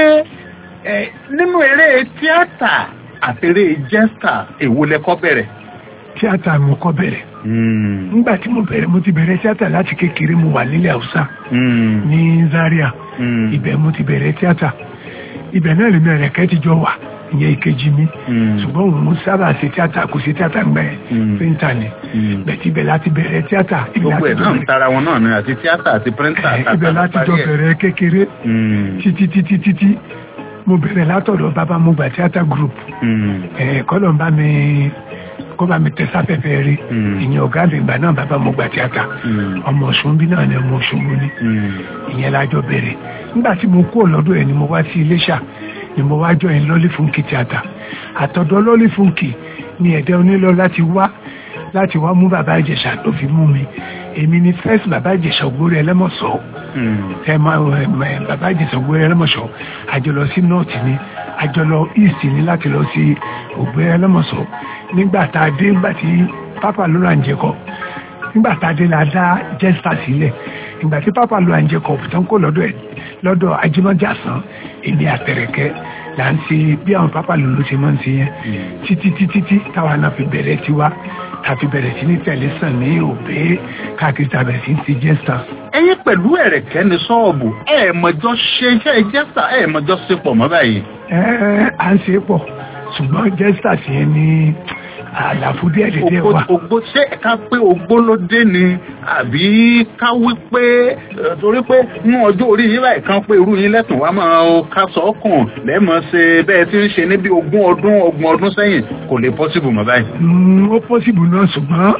S10: nínú eré tíátà àtẹrẹ jẹ́sítà èwo lẹ́kọ́ bẹ̀rẹ̀.
S1: tíátà mo kọ́ bẹ̀rẹ̀. nígbà tí mo bẹ̀rẹ̀ mo ti bẹ̀rẹ̀ tíátà láti kékeré mo wà nílẹ̀ haúsá ní Zaria ibẹ̀ mo ti bẹ̀rẹ̀ tíátà ibẹ̀ náà lèmi ẹ̀rẹ̀kẹ́ ti jọ wà ìyẹn ìkejì mi ṣùgbọ́n òun mo sábà ṣe tíátà kò ṣe tíátà ń gbẹ píńtà ni bẹ̀tí ibẹ̀ láti bẹ̀rẹ̀ tíátà.
S10: gbogbo ẹ̀ náà ń tara wọn náà ni àti tíátà àti píríńtà.
S1: ibẹ̀ láti jọ bẹ̀rẹ̀ kékeré títí títí títí mo bẹ̀rẹ̀ látọ̀dọ̀ bàbá mo gbà theatre group kọ́lọ̀ ń bá mi kó bá mi tẹ̀sáfẹ́fẹ́ rí ìyẹn ọ̀gá mi ìgbà náà bàbá mo gbà theatre ọmọ ọ̀ṣun bí náà ni ọmọ ọ̀ṣun mo ní ìyẹn lájọ bẹ̀rẹ̀ nígbà tí mo kúrò lọ́dọ̀ ẹ̀ ni mo wá sí Iléṣà ni mo wá join lọ́lí fúnkì theatre àtọ̀dọ̀ lọ́lí fúnkì ni ẹ̀dẹ́ onílọ láti wá láti wá mú bàbá Ìjẹ̀ṣà tó fi mú mi èmi ni first bàbá Ìjẹ̀ṣà Ògbórí Ẹlẹ́mọ̀ṣọ́ ẹ máa bàbá Ìjẹ̀ṣà Ògbórí Ẹlẹ́mọ̀ṣọ́ àjọlọ sí north ni àjọlọ east ni láti lọ sí Ògbórí Ẹlẹ́mọ̀ṣọ́ nígbà tá a dé nígbà tí pápá ló ra ń jẹkọ nígbà tá a dé la dá jẹ́sítà sílẹ̀ ìgbà tí pápá ló ra ń jẹkọ tán kó lọ́dọ̀ ẹ̀ lọ́dọ̀ ajímọ́jàsán èmi àtẹ̀rẹ̀kẹ́ là ń ṣe bí àwọn pápá lòló ṣe máa ń ṣe yẹn títí títí tí táwa náà fi bẹ̀rẹ̀ tiwa tàbí bẹ̀rẹ̀ sí ní tẹ̀lé sàn ní òbé káàkiri tàbí sí ti jẹ́sà.
S10: ẹyin pẹ̀lú ẹ̀rẹ̀kẹ́ ní sọ́ọ̀bù ẹ̀ẹ̀mọ̀jọ ṣe iṣẹ́ jẹ́sà ẹ̀ẹ̀mọ̀jọ ṣe pọ̀ mọ́ báyìí.
S1: ẹ ẹ à ń ṣe pọ̀ ṣùgbọ́n jẹ́sà sí ẹ ní àlàfo díẹ̀ díẹ̀ wà.
S10: ògbó ṣé ká pé ògbó ló dé ni àbí ká wí pé torí pé ní ọjọ́ orí yín báyìí kan pé irú yín lẹ́tùn wá máa ká sọ ọkàn lẹ́mọ̀ ṣe bẹ́ẹ̀ tí ń ṣe ní bí ogún ọdún ọgbọ̀n ọdún sẹ́yìn kò lè pọ́sibù mọ́ báyìí.
S1: ó pọ́sibù náà ṣùgbọ́n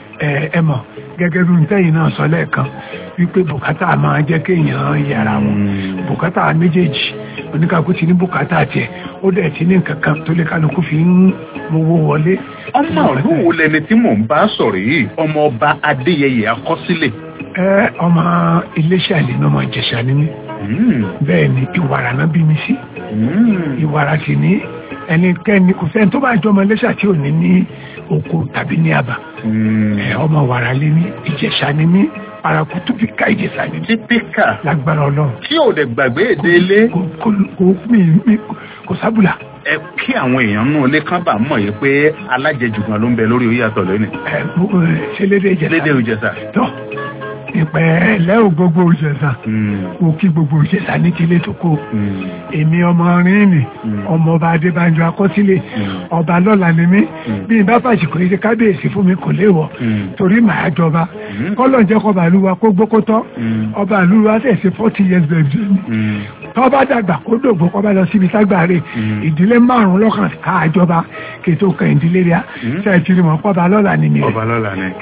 S1: ẹ mọ̀ gẹ́gẹ́ bí ntẹ́yìn náà sọ lẹ́ẹ̀kan wípé bùkátà máa jẹ́ kéèyàn yàrá wọn bùkátà méjèèjì oníkàkú ti ní bùkátà tiẹ̀ ó dẹ̀ ti ní nǹkan kan tó lè kálukú fi ń mowó wọlé.
S10: ọmọ ìlú wo lẹni tí mò ń bá sọ̀rọ̀ yìí ọmọ ọba adéyẹyẹ akọsílẹ̀.
S11: ẹ ọmọ iléeṣẹ́ àlè ní ọmọ ìjẹ̀ṣà ni mí bẹ́ẹ̀ ni ìwàrà náà bí mi sí ìwàrà sì ní ẹnikẹ́ni kò sẹ́ni tó bá jọ ọmọ iléeṣẹ́ tí ò ní ní oko tàbí ní àbá ẹ ọmọ wàrà lé ní ìjẹ̀ṣà ni mí parakutu bí ká ìjẹ̀ṣà ni mí
S10: típíkà
S11: lágbára ọlọ́run
S10: tí ò dẹ̀ gbàgbé èdè ilé
S11: kò kò kò mi mi kò sábùlà
S10: ẹ kí àwọn èèyàn nù ilé kan bá mọ̀ yìí pé alájẹjù kan ló ń bẹ lórí oyè àtọ̀ lónìí
S11: ẹ mo ẹ ṣe lédè ìjẹ̀ṣà
S10: lédè ìjẹsà.
S11: tó ìpẹ́ lẹ́ò gbogbo ìjẹ̀ṣà mo kí gbogbo ìjẹ̀ṣà ní tilé tó kó èmi ọmọ rìnrìn ọmọ ọba adébánjọ akọsílẹ̀ ọba lọ́la ni mí bí n bá fàṣìkò yìí ṣe kábíyèsí fún mi kò léwọ̀ torí màá jọba kọ́lọ̀ ń jẹ́ kọba àlúwa kó gbókótọ́ ọba àlúwa tẹ̀sí forty years birthday mi tọ́ bá dàgbà kó dògbò kọ́ bá lọ síbi ságbàárè ìdílé márùn-ún lọ́kàn káàjọba kètò kan ìdílé rẹ̀ ṣe é tiri mọ́ kọ́ba lọ́la ni mi.
S10: ọba lọ́la ni.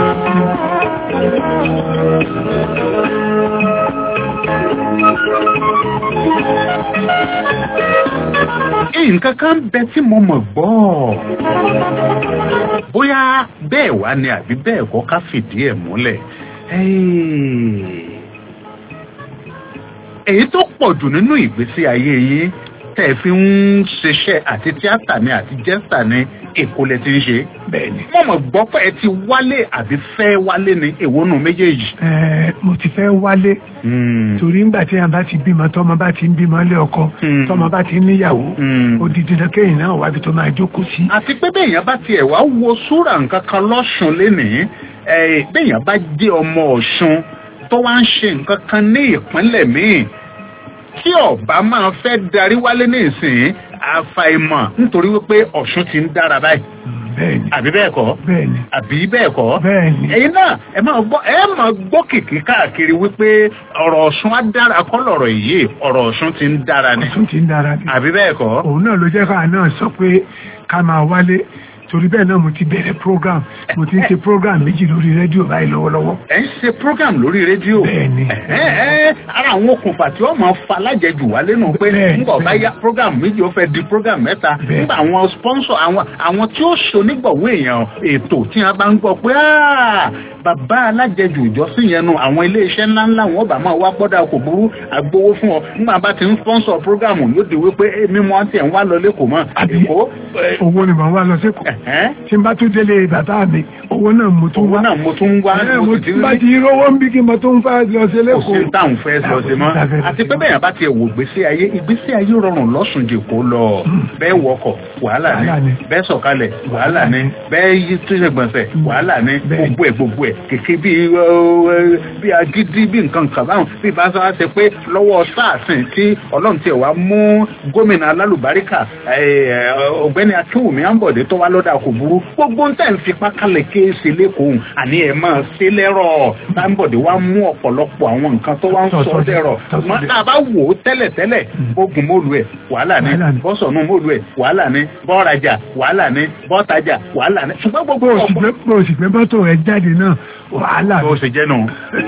S10: nǹkan kan bẹ tí mo mọ̀ gbọ́ bóyá bẹ́ẹ̀ wá ni àbí bẹ́ẹ̀ kọ́ ká fìdí ẹ̀ múlẹ̀ èyí tó pọ̀ jù nínú ìgbésí ayé yín tẹ̀ fi ń ṣiṣẹ́ àti tíátà ni àti jẹ́sà ni èkó lẹ ti ń ṣe.
S11: bẹ́ẹ̀ni.
S10: mo mọ̀ gbọ́ pé ẹ ti wálé àbí fẹ́ wálé ni èwo nù méjèèjì.
S11: ẹ mo ti fẹ́ wálé torí ńgbà tí a bá ti bímọ tọmọ bá ti ń bímọ lé ọkọ tọmọ bá ti ń níyàwó odidi náà kéèyàn náà wábi tó máa jókòó sí.
S10: àti pé béèyàn bá tiẹ̀ wá wo súrà nǹkan kan lọ́sùn lénìí béèyàn bá jẹ́ ọmọ ọ̀ṣun tó wá ń ṣe nǹkan kan ní ìpínlẹ̀ míì tí ọba máa fẹ́ darí wálé ní ìsìn àfàìmọ̀ nítorí wípé ọ̀ṣun ti ń dára báyìí.
S11: bẹ́ẹ̀ni
S10: àbí bẹ́ẹ̀ kọ́.
S11: bẹ́ẹ̀ni
S10: àbí bẹ́ẹ̀ kọ́.
S11: bẹ́ẹ̀ni.
S10: ẹ̀yin náà ẹ máa gbọ́ ẹ máa gbọ́ kìkì káàkiri wípé ọ̀rọ̀ ọ̀ṣun á dára kọ́ lọ̀rọ̀ yìí ọ̀rọ̀ ọ̀ṣun ti ń dára ni.
S11: ọ̀ṣun ti ń dára ni.
S10: àbí bẹ́ẹ̀ kọ́.
S11: òun náà ló jẹ́ káà náà sọ pé ká máa wálé torí bẹ́ẹ̀ náà mo ti bẹ̀rẹ̀ program mo ti ń ṣe program méjì lórí rédíò báyìí lọ́wọ́lọ́wọ́.
S10: ẹ ń ṣe program lórí rédíò.
S11: bẹ́ẹ̀ni.
S10: ẹ ẹ ara àwọn okùnfà tí wọ́n máa fa alájẹjù wá lẹ́nu pé nígbà bá yá program méjì ó fẹ́ di program mẹ́ta nígbà àwọn sponsor àwọn àwọn tí ó ṣonígbọ̀wé èèyàn ètò tí wọ́n bá ń gbọ́ pé bàbá alájẹjù ìjọsìn yẹn nu àwọn iléeṣẹ́ ńláńlá wọn bá máa wá gbọ́dọ̀ kò burú àgbowó fún ọ nígbà bá ti ń sponsor program yóò di wípé mímú àti ẹ̀ ń wá lọ lẹ́kọ̀ọ́ mọ́.
S11: àbí owó ni màá wá lọ sẹ́kọ̀ọ́ tí n bá tún délé bàbá mi owó náà mo tún wá.
S10: owó náà mo tún wá.
S11: mo ti bá ti rówó ń bí kí mo tún fẹ́ lọ sí lẹ́kọ̀ọ́.
S10: kò sí táwọn fẹ́ lọ sí mọ́. àti pé bẹ́ẹ̀ bá tiẹ̀ wò gbèsè ayé ìgbésí ayé rọrùn lọ́sùn jè kó lọ. bẹ́ẹ̀ wọkọ̀ wàhálà ni bẹ́ẹ̀ sọ̀kalẹ̀ wàhálà ni bẹ́ẹ̀ yí túnṣe gbọ̀nsẹ̀ wàhálà ni gbogbo ẹ̀ gbogbo ẹ̀ kèké bí bí agídí bí nǹkan kan báwọn bí bá sọ wá ṣe pé lọ́wọ́ sáàsìn tí ọlọ́run tiẹ̀ wá mú gómìnà alálùbáríkà ọ̀gbẹ́ni akínwùmí àǹbọ̀dé tó wá lọ́dà kò burú gbogbo ń tẹ̀ ń fipá kalẹ̀ kéésì lẹ́kọ̀ọ́ àní ẹ̀ máa ṣe lẹ́rọ̀ táǹbọ̀dé wá mú ọ̀pọ̀lọpọ̀ àwọn nǹkan tó wá ń sọ dẹ̀rọ̀ mọ́ tá a bá wò ó tẹ́lẹ̀ tẹ́lẹ̀ bógun mọ́lu ẹ̀ wàhálà ni bọ́sọ̀nù mọ́lu ẹ̀ wàhálà ni bọ́ọ̀rajà wàhálà ni bọ́ọ̀tajà wàhálà ni ṣùgbọ́n gbogbo
S11: ọ̀pọ̀. bó o sì gbé bọ́tò rẹ̀ jáde náà wàhálà.
S10: bó o sì jẹ́ nù.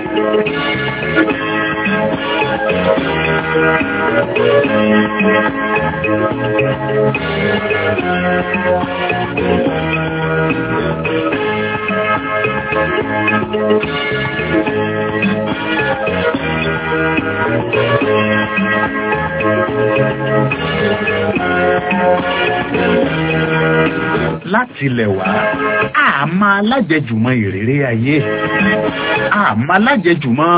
S10: láti ilẹ̀ wá àmọ́ alájẹjùmọ̀ ìrèrè ayé àmọ́ alájẹjùmọ̀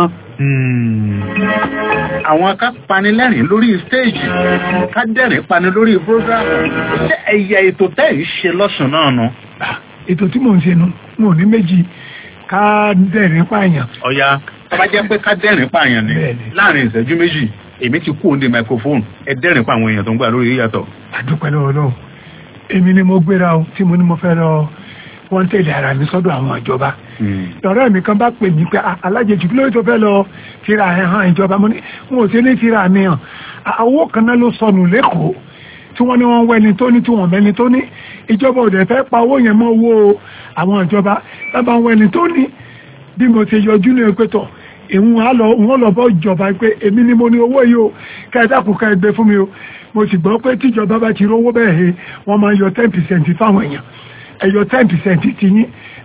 S10: àwọn ká panilẹ́rìn lórí stéèjì ká dẹ́rìn pani lórí prógrámù ṣé ẹ̀yà ètò tẹ́ ì ṣe lọ́sùn náà nu.
S11: ètò tí mò ń ṣe nu mo ní méjì ká dẹ́rìn pààyàn.
S10: ọ̀ya tó bá jẹ́ pé ká dẹ́rìn pààyàn ni láàrin ìṣẹ́jú méjì èmi ti kú òǹdè microphone ẹ dẹ́rìn pa àwọn èèyàn tó ń gbà lórí yíyàtọ̀.
S11: àdúpẹ́ lọ́wọ́ lọ́wọ́ èmi ni mo gbéra o tí mo ní mo fẹ́ lọ wọ́n tẹ̀lé ara mi sọ́dọ̀ àwọn ìjọba ọ̀rẹ́ mi kan bá pè mí pé alájẹjù kí ló tó fẹ́ lọ fira ẹ̀ hàn ìjọba mo ní n ò sí ní fira mi hàn owó kan náà ló sọnù lẹ́kọ̀ọ́ tí wọ́n ní wọ́n wẹ́ni tó ní tí wọ́n mẹ́ni tó ní ìjọba ò dẹ̀ fẹ́ pa owó yẹn mọ́ owó àwọn ìjọba lábàá wẹ́ni tó ní bí mo ti yọjú ní ẹgbẹ́ tọ̀ ìhun á lọ wọn lọ bọ ìjọba pé èmi ni mo ní owó yìí o kẹdàkùn ká ẹgbẹ́ fún mi o mo sì gbọ́ pé tíjọba bá ti rówó bẹ́ẹ̀ he wọ́n máa yọ ten percent fáwọn èèyàn ẹ̀yọ ten percent ti yín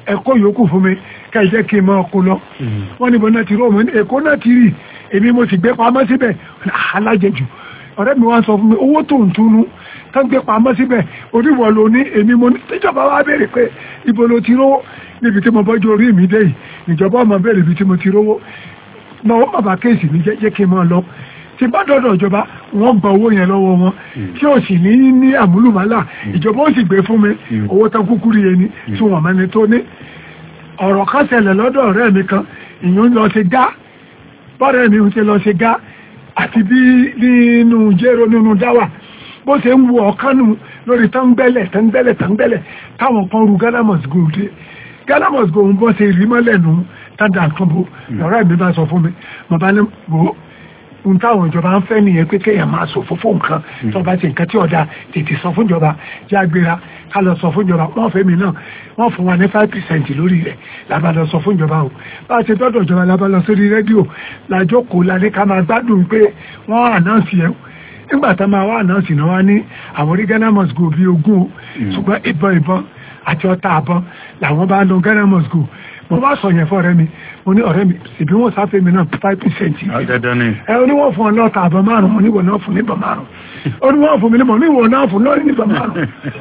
S11: ẹ̀kọ́ yòókù fún mi ká ẹ jẹ́ kí n máa kó lọ wọ́n níbo náà ti rí ọmọ èkó náà ti rí èmi mo sì gbé pamọ́ síbẹ̀ alájẹjù ọ̀rẹ́ mi wá sọ fún mi owó tó ń túnú tó ń gbé pamọ́ síbẹ̀ oníwọ̀ ló ní èmi mo ní tíjọba wa béèrè pé ibo ló ti rówó níbi tí mo bọ́jú orí mi dé yìí ìjọba ọmọ béèrè ibi tí mo ti rówó náà bàbá kéèsì mi jẹ́ kí n máa lọ tí bá dọ́dọ̀ ìjọba wọ́n gba owó yẹn lọ́wọ́ wọn tí ó sì ní ní àmúlùmálà ìjọba ó sì gbé fún mi owó tán kúkú rí ẹni tí wọ́n mẹ́ni tó ní ọ̀rọ̀ kan ṣẹlẹ̀ lọ́dọ̀ ọ̀rẹ́ mi kan ìyún lọ sí gá bọ́rẹ̀ mi ń ṣe lọ sí gá àti bí nínú jẹ́rọ nínú dáwà bó ṣe ń wo ọ̀kánu lórí tángbẹ́lẹ̀ tángbẹ́lẹ̀ tángbẹ́lẹ̀ táwọn kan ru Ghana must go dé Ghana must go ń bọ́ ṣe rí mọ́lẹ̀ nù tádà kan bó ọ̀rẹ́ mi bá sọ fún mi mo bá ní wò ó n táwọn ìjọba ń fẹ́ nìyẹn pé kéèyàn máa sọ fún fún nǹkan tó bá ti nǹkan tí ọ̀dà tètè sọ fún ìjọba já gbéra ká lọ sọ fún ìjọba wọ́n fẹ́ mi náà wọ́n fún wa ní five percent lórí rẹ̀ làbá lọ sọ fún ìjọba o bá a ṣe dọ́dọ̀ ìjọba làbá lọ sórí rédíò làjókòó la ní ká máa gbádùn pé wọ́n ànáǹsì ẹ̀ nígbà tá máa wá ànáǹsì náà wá ní àwọn orí Ghana must go bíi ogún o ṣùgbọ́n ìbọn ìbọn àti ọta àbọn làwọn bá lọ Ghana must go mo bá sọ yẹn fún ọ̀rẹ́ mi mo ní ọ̀rẹ́ mi ìbí wọn sáfẹ́ mi náà five percent ẹ oníwọ̀n fún ọ lọ́ta àbọ̀ márùn mo níwọ̀n náà fún níbọ̀ márùn oníwọ̀n fún mi níbọ̀ níwọ̀n náà fún lọ́rí níbọ̀ márùn.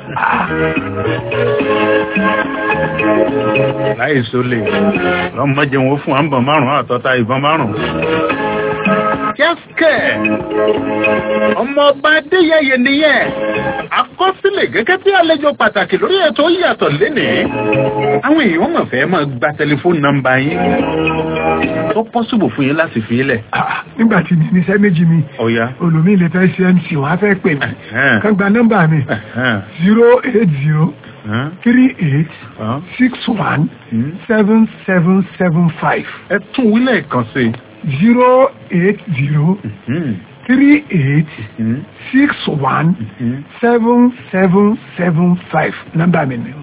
S10: láì sólè lọ́mọdé wọn fún àǹbọ̀ márùn àtọ́ta ìbọn márùn kẹ́sìkẹ́ ọmọọba adéyẹyẹ nìyẹn àkọsílẹ̀ gẹ́gẹ́ bí àlejò pàtàkì lórí ètò yàtọ̀ lénìí àwọn èèyàn mọ̀ fẹ́ máa gba tẹlifóònù nọ́mbà yín tó pọ́sibù fún yín láti fi ilẹ̀.
S11: nígbà tí mi níṣẹ́ méjì mi
S10: ọ̀ya
S11: olùmí lè fẹ́ ṣe mc wọ́n á fẹ́ pè mí kán gba nọ́mbà mi zero eight zero three eight six one seven seven seven five.
S10: ẹ tún wílẹ̀ kan sí i
S11: zero eight zero three eight six one seven seven seven five nọ́mbà mi ni.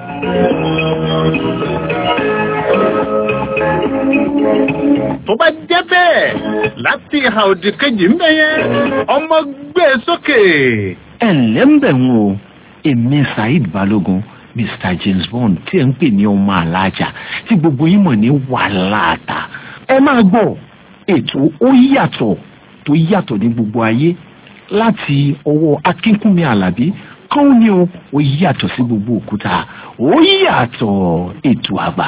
S10: tó bá jẹ́ bẹ́ẹ̀ láti ìhà òdì kejì ń bẹ yẹn ọmọ gbé sókè.
S12: ẹ ǹlẹ́ ń bẹ̀ wọ́n o èmi Saheed Balogun Mr James Bond tí ẹ ń pè ní ọmọ alájà tí gbogbo yín mọ̀ ní wàhálà àtà ẹ máa gbọ́ ètò ó yàtọ̀ tó yàtọ̀ ní gbogbo ayé láti ọwọ́ akínkúnmi alábí kán ní o ó yàtọ̀ sí gbogbo òkúta ó yàtọ̀ ètò àgbà.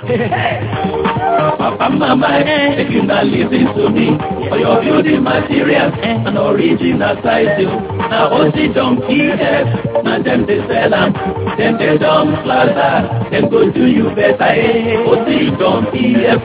S2: Papa, mama, if you not listen to me, for your building materials and original size, now OC John PF, now them they sell them, them they dumb plaza, them go do you better, eh? OC John PF,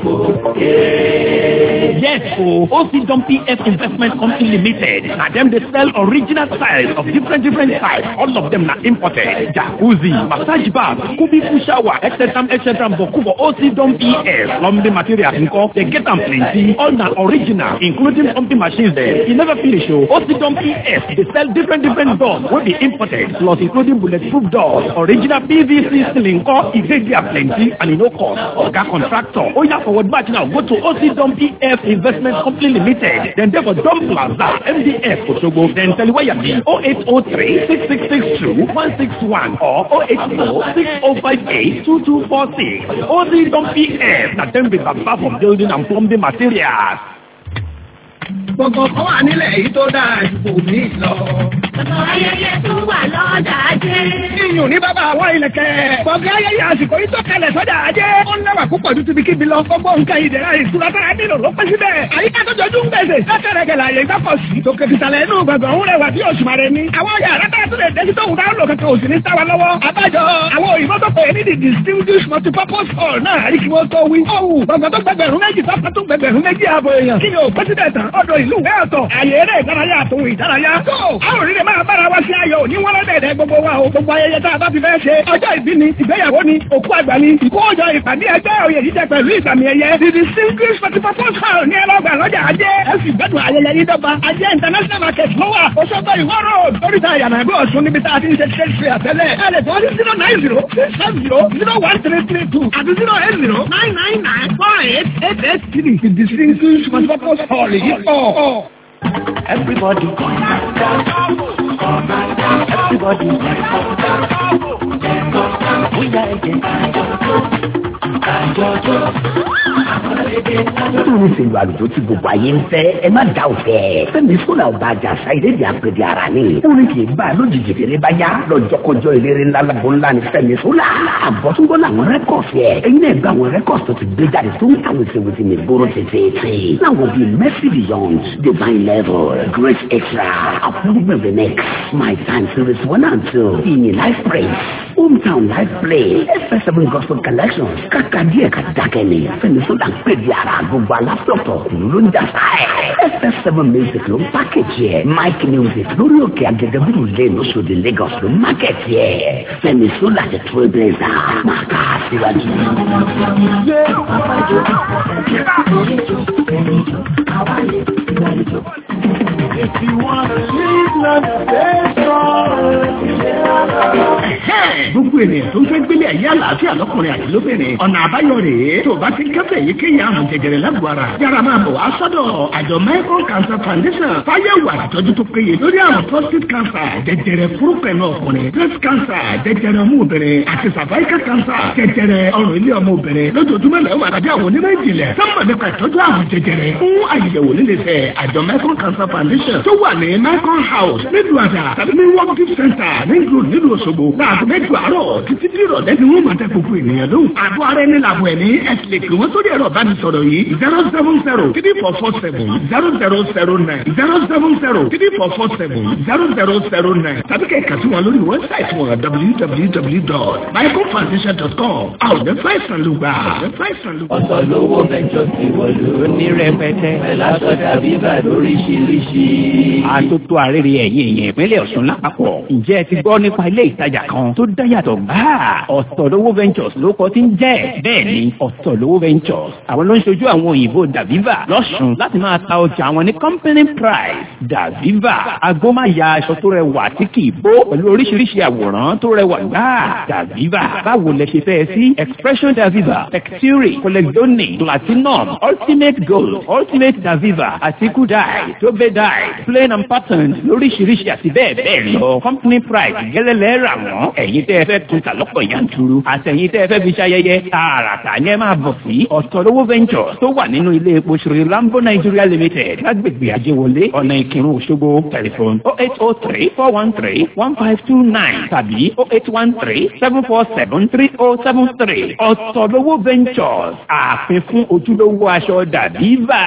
S2: yeah.
S13: Yes, oh, OC John PF Investment Company Limited, now them they sell original styles of different different types, all of them are imported. Jacuzzi, massage bath, kubiku shower, etc., etc., but for OC John PF, plumbing materials nko, they get them plenty, all na original, including pumping machines there. You never finish, oh, OC John PF, they sell different different doors, will be imported, plus including bulletproof doors, original PVC ceiling, ko, if they are plenty, and you know cost, Oga contractor, oh yeah, forward batch now, go to OC John PF Investment Company Limited, then they go Dump Plaza, MDF, Osogbo, then tell you where you be, 0803 6662 161 or 084 6058 2246. OC Dump PF, na them be baba for building and plumbing materials.
S6: Gbọ̀ngàn kan wà nílẹ̀ èyí tó dáa ju kò ní lọ.
S14: Gbọ̀ngàn ayẹyẹ tó wà lọ́jà ajé.
S6: Iyùn ní bàbá àwọn ìlẹ̀kẹ̀. Gbọ̀ngàn ayẹyẹ àsìkò yìí tó kalẹ̀ sọ́jà ajé. Ó ń lẹ́wà púpọ̀ ju tibi kíbi lọ. Gbogbo nǹkan ìdẹ̀ra ìtura tára nílò ló pẹ́ síbẹ̀. Àyíká tó jọjú ń gbèsè. Lẹ́kẹ̀rẹ̀kẹ̀ láàyè ìgbàpọ̀ sí. Tòkè fìtàlẹ̀ inú gbọ̀ngàn ń rẹwà bí oṣù màrẹ ni. Àwọn yàrá tá a tún lè dé sí tóun dáhùn lò kankan òsì ní sáwa lọ́wọ́. Àbájọ àwọn òyìnbó tó pè é ní the distinguished multipurpose hall náà àríkí wọ́n tó wí. Ọ̀hún gbọ̀ngàn tó gbẹgbẹ̀rún méjì tó tó gbẹgbẹ̀rún méjì ààbò èèyàn. Kí ni ò pẹ́sídẹ̀ tán? Ọ̀dọ̀ ìlú ìwé ọ̀tọ̀. Àyè eré ìdárayá àtòhun ìdárayá. Tó àwọn òrìrì máa bára wa sí ayọ̀ ní wọ́n lọ́dẹ̀ẹ̀dẹ̀ gbogbo wa o. Gbogbo ayẹyẹ tá a bá ti fẹ́ ṣe. Ọjọ́ ìbí ni, ìgbéyàwó ni, òkú àgbà ni, ìkójọ ìpàdé ẹgbẹ́ oyè jíjẹ pẹ̀lú ìgbàmì ẹ̀yẹ. The distinguished participants hall ní ẹlọ́gbà lọ́jà ajé. Ẹ sì gbẹ́dùn ayẹyẹ yìí dọ́gba. Ajé international market ló wà. Òṣogbo ìwọ́ road. Oríta ìyànàgbé ọ̀ṣun níbi tá a ti ń ṣe trade fair tẹ́lẹ̀. Ẹ lè tọ́ sí zero nine zero six seven zero zero one three three two àti zero eight zero nine nine nine four eight eight eight three. The distinguished participants hall yìí pọ̀.
S2: Everybody come down, come down. Everybody come down, come down. bóyá ẹ̀jẹ̀ kájọ́jọ́ kájọ́jọ́ àwọn èdè kájọ́jọ́.
S15: Lórí ìṣèlú àlùjọ tí gbogbo ayé ń fẹ́, ẹ má dá òfẹ́. Fẹ́mi Sọ́là ọba àjàsá ìlédè àpèdè ara ni. Orin kì í bá a lójijì fèrè bá yá. Lọ́jọ́kọjọ́ ìlérí ńlá lágbo ńlá ni Fẹ́mi Sọ́là. Àbọ̀túngbọ́ làwọn rẹ́kọ̀sì ẹ̀. Ẹyin náà gba àwọn rẹ́kọ̀sì tó ti gbé jáde tó ń tàwọn ìṣèwòsì ní ìgboro tètè. Láwọn bíi Mercy Beyond, Divine Level, Great Extra, Upliftment the Next, My Time Series one and two, Ìyìn Life Praise, Hometown Life Play, FS7 Gospel Collections, kàkà díẹ̀ ká dákẹ́ ni. Fẹ́mi Sọ́là ń pè di ara gbogbo aláfọ̀tọ̀ kùlú ló ń jà sáà FS7 Music ló ń pákéjì ẹ̀. Mike Music lórí òkè Agẹgẹbúrú lane Oṣòdì Lagos ló ń mákẹ́tì ẹ̀. Fẹ́mi Sọ́là ti Trailblazer máa ká síwájú.
S2: If you want to live life
S8: gbogbo ènìyàn tó ń fẹ́ gbélé ayé àlàáfíà lọ́kùnrin àti lóbìnrin ọ̀nà àbáyọ rèé tó o bá ti ń kẹ́fẹ́ yìí kéèyàn àrùn jẹjẹrẹ lágbo ara yára máa bọ̀ wá sọ́dọ̀ àjọ Michael Cancer Foundation fáyẹ̀wò àtìtọ́jú tó péye lórí àrùn prostate cancer jẹjẹrẹ fúrúkẹ̀nù ọkùnrin breast cancer jẹjẹrẹ ọmọ obìnrin àti cervical cancer jẹjẹrẹ ọrùn ilé ọmọ obìnrin lójoojúmọ́ lẹ́yìn wà lábẹ́ àwọn onímọ̀ ìjìnlẹ̀ sọ́mọ̀ nípa ìtọ́jú àrùn jẹjẹrẹ fún àyẹ̀wò nílẹ̀fẹ̀ àjọ Michael Cancer Foundation tó wà ní Michael House nílùú àdà tàbí ní world center nílùú nílùú Òṣogbo láàbù mẹ́jọ àárọ̀ títí tí ìrọ̀lẹ́ ni wọ́n máa tẹ gbogbo ènìyàn lóhùn. àbọ̀ ara ẹni làbọ̀ ẹ̀ ní ẹ̀sìn lè pè wọ́n sórí ẹ̀rọ ìbánisọ̀rọ̀ yìí zero seven zero three four four seven zero zero zero nine zero seven zero three four four seven zero zero zero nine tàbí kẹ́ ẹ̀ kà sí wọn lórí wẹ́bsáìtì wọn www.biblefoundation.com àwọn ọ̀dẹ́ fáìsàn ló gbà.
S2: ọ̀sọ̀ lówó mẹ́jọ ti wọ̀lú.
S13: ní rẹpẹtẹ.
S2: ẹ̀lásọ̀dà bíbà lóríṣiríṣi.
S13: àtótó àrèrè ẹ̀yìn èèyàn ìpínlẹ̀ Ọ̀ṣun lápapọ̀. ǹjẹ́ ẹ ti gbọ́ nípa ilé ìtajà kan tó dá yàtọ̀ gbáà ọ̀tọ̀lówó ventures ló kọ́ tí ń jẹ́ bẹ́ẹ̀ ni ọ̀tọ̀lówó ventures àwọn ló ń ṣojú àwọn òyìnbó daviva lọ́sùn láti máa ta ọjà àwọn ní company price daviva agbómáya aṣọ tó rẹwà tí kì í bó pẹ̀lú oríṣiríṣi àwòrán tó rẹwà gbáà daviva báwo lẹ ṣe fẹ́ sí expression daviva texture collecdoni platinum ultimate gold ultimate daviva àti kudai tobe dye plain and pattern lóríṣiríṣi àti bẹ́ẹ̀ bẹ́ẹ̀ lọ company price gẹ́lẹ́lẹ́ rà wọ́n ẹ̀yin tẹ́ ẹ fẹ́ tún ta lọ́pọ̀ yanturu àtẹ̀yìn tẹ́ ẹ fẹ́ fi ṣayẹyẹ tààràtà ni ẹ máa bọ̀ sí ọ̀tọ̀lówó ventures tó wà nínú ilé epo Sri Lambo Nigeria Limited lágbègbè Ajéwọlé ọ̀nà Ìkírun Òṣogbo tẹlifon oh eight oh three four one three one five two nine tàbí oh eight one three seven four seven three oh seven three ọ̀tọ̀lówó ventures ààfin fún ojúlówó aṣọ dàbíbà.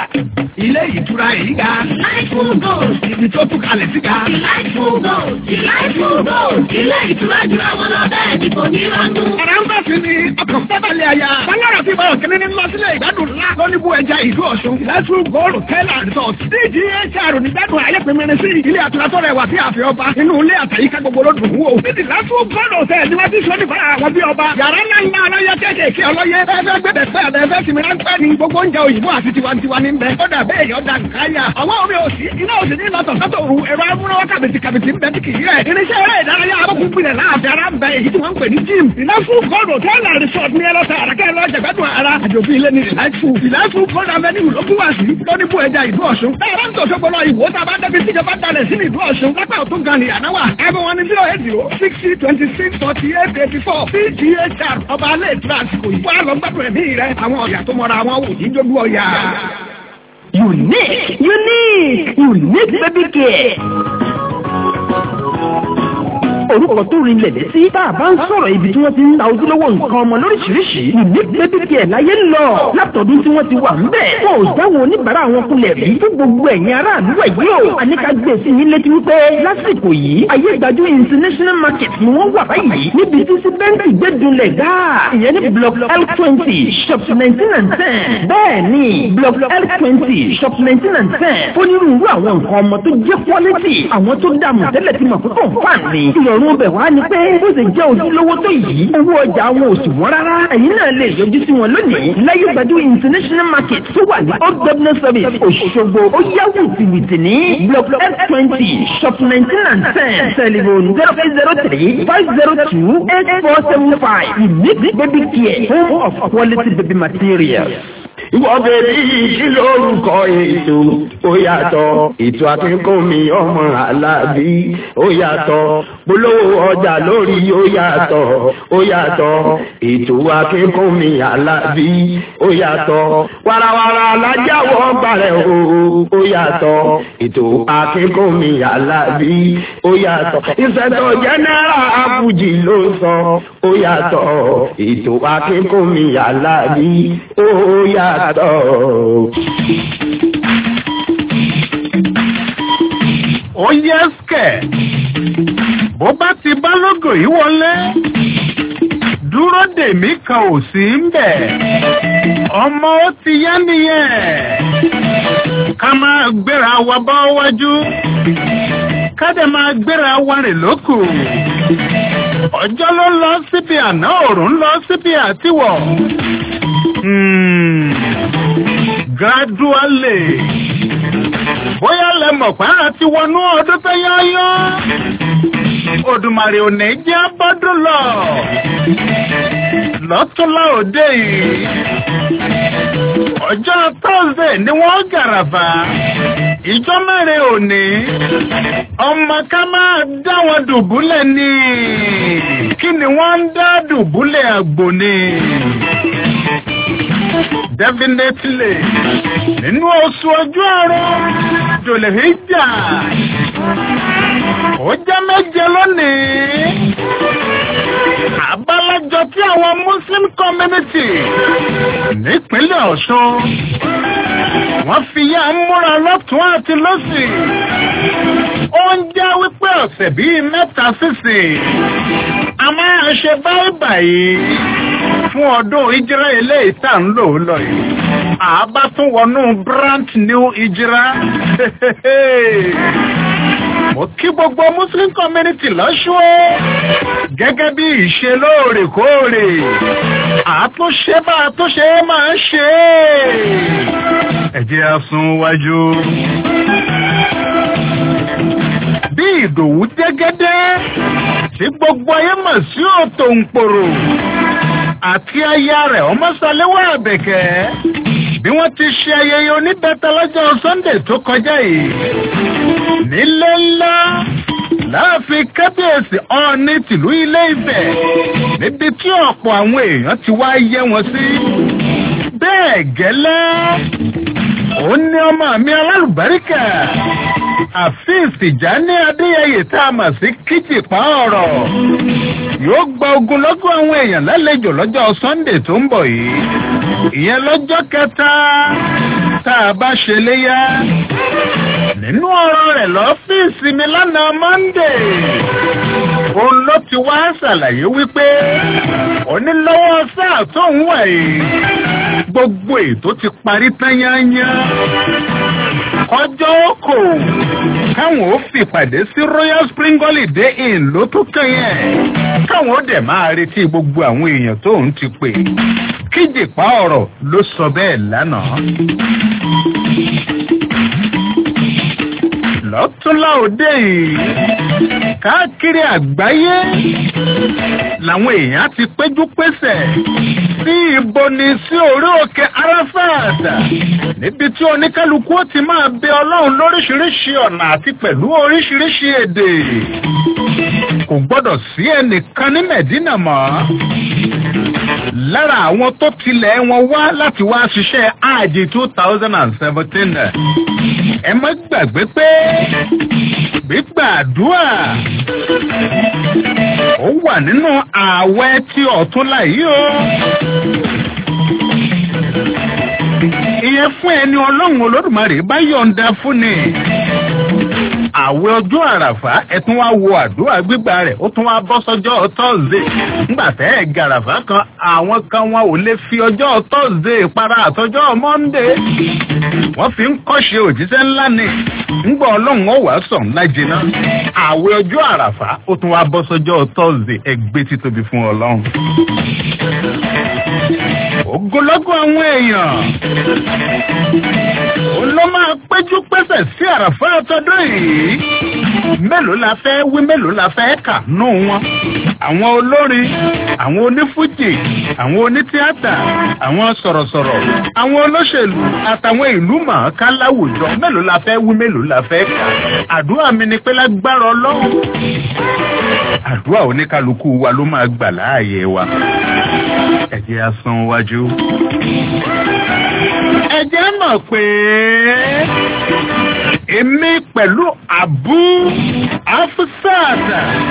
S6: ilé ìtura yìí ga.
S14: Delightful Gold.
S6: ibi tó tún kalẹ̀ sí ga.
S14: Delightful Gold. Delightful Gold. Ilé ìtura jùlọ wọn lọ bẹ́ẹ̀ ni kò ní rọ́dún.
S6: Ẹ̀rọ ń bá sí ni ọkọ̀ fẹ́bẹ̀lẹ̀ àyà. Bọ́lára fi bọ̀ kíní ní lọ sílẹ̀ ìgbádùn ńlá. Lọ́níbù ẹja ìlú Ọ̀ṣun. Delightful Gold Hotel and Resort. DGHR ní gbádùn ayé pèmírin sí ilé àtúrà tó rẹwà sí ààfin ọba. Inú ilé àtàyíká gbogbo ló dùn wò. Ní Delightful Gold Hotel ni wọ́n ti sọ nípa àwọn bí ọba. Yàrá ńlá ńlá ọlọ́yẹ kéékèèké ọlọ́yẹ. Ẹ̀fẹ́ gbẹ̀dẹ̀ fẹ́ ẹ̀fẹ́ sinmi ráńpẹ́ ni gbogbo oúnjẹ òyìnbó àti tiwantiwa ní bẹ. Ó dà bẹ́ẹ̀ yọ̀ dà nkáyà. Àwọn omi òsì iná òsì ní lọ́tọ̀ sọ́tò òru ẹ̀rọ amúnáwá kàbìtì kàbìtì ń bẹ tí kì í rẹ̀. Irinṣẹ́ eré ìdárayá abọ́kùn gbilẹ̀ láàfin ara ń bẹ èyí tí wọ́n ń pè ní gym. Delightful Gold Hotel and Resort ní ẹlọ́ta àràkẹ́ ẹlọ́jà gbádùn ara. Àjòfin ilé ní Delightful. Delightful Gold Avenue ló kú wá sí. Lóní bú ẹja ìlú Ọ̀ṣun. Ẹ̀rọ ń tò ṣogbọ́n ìwò tá a bá débi tíjọba dalẹ̀ sí ní ìlú Ọ̀ṣun. Lápá òtún gan ni àná wà. Ẹ̀bùn wọn ni zero eight zero sixty twenty six forty eight eighty four. PGHR ọba alẹ́ ìtura àsìkò yìí. Wọ́n á lọ gbádùn ẹ̀mí rẹ̀. Àwọn ọ̀yà tó mọra wọn wò ní dójú ọ̀yà.
S8: Unique, unique, unique baby care. orúkọ tó rinlẹ̀ létí tá a bá ń sọ̀rọ̀ ibi tí wọ́n ti ń ta ojúlówó nǹkan ọmọ lóríṣiríṣi unique baby care láyé ń lọ látọ̀dún tí wọ́n ti wà ń bẹ̀. wọn ò jáwọ́ oníbàárà wọn kulẹ̀ rí fún gbogbo ẹ̀yin aráàlú ẹ̀ yìí o. àníkà gbé sí yín létí wípé lásìkò yìí ayé gbajú international market ni wọ́n wà báyìí níbi tí síbẹ́ǹtì gbẹ́dúnlẹ̀ gáà ìyẹn ní block l twenty shop nineteen and ten bẹ́ẹ̀ ni block l twenty shop nineteen and ten onírúurú àwọn nǹkan ọmọ tó jẹ́ quality àwọn tó dààmú tẹ́lẹ̀ tí mọ̀ pé kò fà ní ìrọ̀rùn bẹ̀ wá ni pé bó ṣe jẹ́ ojúlówó tó yìí owó ọjà wọn ò sì wọ́n rárá ẹ̀yin náà lè yọjú sí wọn lónìí láyé gbajú international market tó wà ní old government service Òṣogbo ó yá wìtìwìtì ní block f twenty shop nineteen and ten telephone zero eight zero three five zero two eight four seven five unique baby care home of quality baby materials.
S16: ìwọ bèbí kí lórúkọ ètò ó yàtọ̀ ètò akínkùnmí ọmọ alábí ó yàtọ̀ polówó ọjà lórí ó yàtọ̀ ó yàtọ̀ ètò akínkùnmí alábí ó yàtọ̀ warawara alájáwọ̀ balẹ̀ o ó yàtọ̀ ètò akínkùnmí alábí ó yàtọ̀ ìṣẹ̀tọ̀ jẹ́nẹ́rà àbújì ló sọ ó yàtọ̀ ètò akínkùnmí alábí ó yàtọ̀.
S10: ó yẹ skẹ̀ bó bá ti bá lógo yìí wọlé dúró dèmí kan ò sí ń bẹ̀ ọmọ ó ti yá nìyẹn ká máa gbéra wa bọ́ wájú ká dẹ̀ máa gbéra wa rìn lókù ọjọ́ ló lọ síbi àná òòrùn lọ síbi àtiwọ̀ Hmm, gradually bóyá lẹ mọ̀ pé àti wọnú ọdún tó yáyọ́ Òdùmarè ò ní jẹ́ bọ́dún lọ lọ́túnlá òde yìí ọjọ́ Thursday ni wọ́n gàràfà ìjọ mẹ́rin òní ọmọ ká máa dá wọn dùbúlẹ̀ ní kí ni wọ́n ń dá dùbúlẹ̀ àgbò ni definitely nínú oṣù ojú ọ̀run jòlèhíjà ó jẹ́ méje lónìí àbálájọ tí àwọn muslim community nípínlẹ̀ ọ̀ṣun wọ́n fi yá múra lọ́tún àti lọ́sì ó ń jẹ́ wípé ọ̀sẹ̀ bíi mẹ́ta sísìn a máa ṣe báyìí báyìí fún ọdún ìjírá ilé ìta ń lò lọ yìí. Àbá tún wọnú brand new ìjírá. Mo kí gbogbo Muslim community lọ́ṣọ́ gẹ́gẹ́ bí ìṣe lóòrèkóòrè. Àtúnṣe bá àtúnṣe máa ń ṣe é. Ẹ jẹ́ a sún wájú. Bí Ìdòwú Jẹ́gẹ́dẹ́ tí gbogbo ayé mọ̀ sí òtò ń pòrò àti aya rẹ̀ ọmọsàlẹ́wà àbẹ̀kẹ́ bí wọ́n ti ṣe ayẹyẹ oníbẹ̀tẹ̀ lọ́jọ́ Sunday tó kọjá yìí nílé ńlá láàfin kábíyèsí ọ̀ọ́ni tìlú ilé Ifẹ̀ níbi tí ọ̀pọ̀ àwọn èèyàn ti wá yẹ wọn sí bẹ́ẹ̀ gẹ́lẹ́ ó ní ọmọ mi alálùbáríkà àfíìs Tìjání Adéyẹyè tá a mọ̀ sí kíjìpá ọ̀rọ̀ yóò gba ogunlọ́gọ̀ àwọn èèyàn lálejò lọ́jọ́ Sunday tó ń bọ̀ yìí ìyẹn lọ́jọ́ kẹta tá a bá ṣe léyà nínú ọ̀rọ̀ rẹ̀ lọ́fíìsì mi lánàá Monday òun ló ti wá ṣàlàyé wípé onílọ́wọ́ sáà tó ń wà yìí gbogbo ètò ti parí tán yányán ọjọ́ kò káwọn ó fìpàdé sí Royal Spring Holiday Inn ló tó kẹ́yìn káwọn ó dẹ̀ máa retí gbogbo àwọn èèyàn tó ń ti pè kíjìpá ọ̀rọ̀ ló sọ bẹ́ẹ̀ lánàá. lọ́túnlá òde yìí káàkiri àgbáyé làwọn èèyàn ti péjú pésẹ̀ sí ìbọnì sí orí òkè Arafat níbi tí oníkálukú ó ti máa bẹ Ọlọ́run lóríṣiríṣi ọ̀nà àti pẹ̀lú oríṣiríṣi èdè kò gbọ́dọ̀ sí ẹnìkan ní Mẹ̀dínà mọ́ lára àwọn tó tilẹ̀ wọn wá láti wá ṣiṣẹ́ ààjì two thousand and seventeen ẹ má gbàgbé pé gbígbàdúrà ó wà nínú ààwẹ̀ tí ọ̀túnla yìí o. ìyẹn fún ẹni ọlọ́run olódùmarè bá yọ̀ǹda fún ni àwẹ̀ ọjọ́ àràfà ẹ tún wá wo àdúrà gbígbà rẹ̀ ó tún wá bọ́ sọ́jọ́ tọ́sídẹ̀ nígbà tẹ́ ẹ̀ gàràfà kan àwọn kan wọn ò lè fi ọjọ́ tọ́sídẹ̀ para àtọjọ́ mọ́ndé wọ́n fi ń kọ́ṣe òjíṣẹ́ ńlá ni ńgbà ọlọ́run ó wàá sọ̀ ńlá jiná àwẹ̀ ọjọ́ àràfà ó tún wá bọ́ sọ́jọ́ tọ́sídẹ̀ ẹgbẹ́ títóbi fún ọlọ́run ogunlọ́gọ̀ àwọn èèyàn òun ló máa péjú pésẹ̀ sí àràfà tọdún yìí mélòó la fẹ́ wí mélòó la fẹ́ kà nù wọn àwọn olórin àwọn onífújì àwọn onítíátà àwọn sọ̀rọ̀sọ̀rọ̀ àwọn olóṣèlú àtàwọn ìlú mọ̀ọ́ká láwùjọ mélòó la fẹ́ wí mélòó la fẹ́ kà àdúrà mi ni pé lágbára ọlọ́run àdúrà oníkálukú wa ló máa gbà láàyè wa ẹ jẹ́ á sún wájú. ẹ jẹ́ mọ̀ pé èmi pẹ̀lú àbú afusat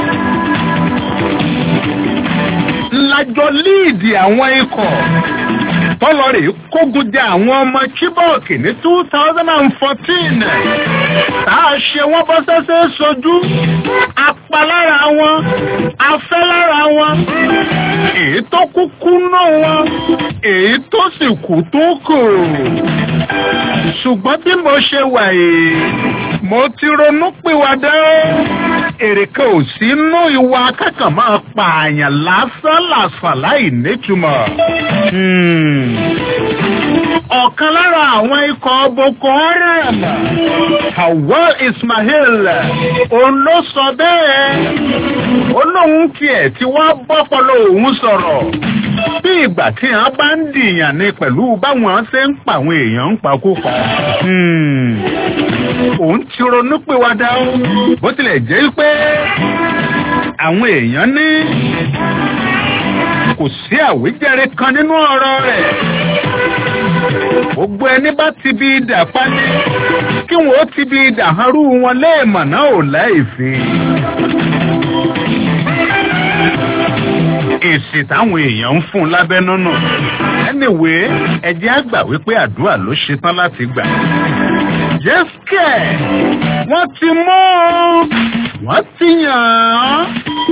S10: lájọ líìdì àwọn ikọ̀ tọ́lọ́rì kógun jẹ àwọn ọmọ chibok ní two thousand and fourteen tá a ṣe wọ́n bọ́ sẹ́sẹ́ sojú apá lára wọn afẹ́ lára wọn èyí tó kúkú náà wọn èyí tó sì kú tó kù ṣùgbọ́n bí mo ṣe wà yìí mo ti ronú pìwàdà èrè kan ò sí inú ìwà akẹ́kọ̀ọ́ máa pààyàn lásán làsàn láì nítumọ̀. ọ̀kan lára àwọn ikọ̀ boko haram Hawal Ismail òun ló sọ bẹ́ẹ̀ ó lóun tiẹ̀ tí wọ́n bọ́pọ̀lọ́ òun sọ̀rọ̀ bí ìgbà tí wọ́n bá ń dìyàn ni pẹ̀lú báwọn ṣe ń pa àwọn èèyàn ń pakópa. òun ti ronú pé wá dá ó bó tilẹ̀ jẹ́ pé àwọn èèyàn ní kò sí àwíjàre kan nínú ọ̀rọ̀ rẹ̀ gbogbo ẹni bá ti bí idà pálí kí wọn ó ti bí idà harú wọn léèmọ̀ náà ò láìfi. èsì táwọn èèyàn ń fún lábẹ́nú nù. anyway ẹjẹ́ àgbà wípé àdúrà ló ṣetán láti gbà. jẹ́sìkẹ̀ wọ́n ti mú wọ́n ti yàn án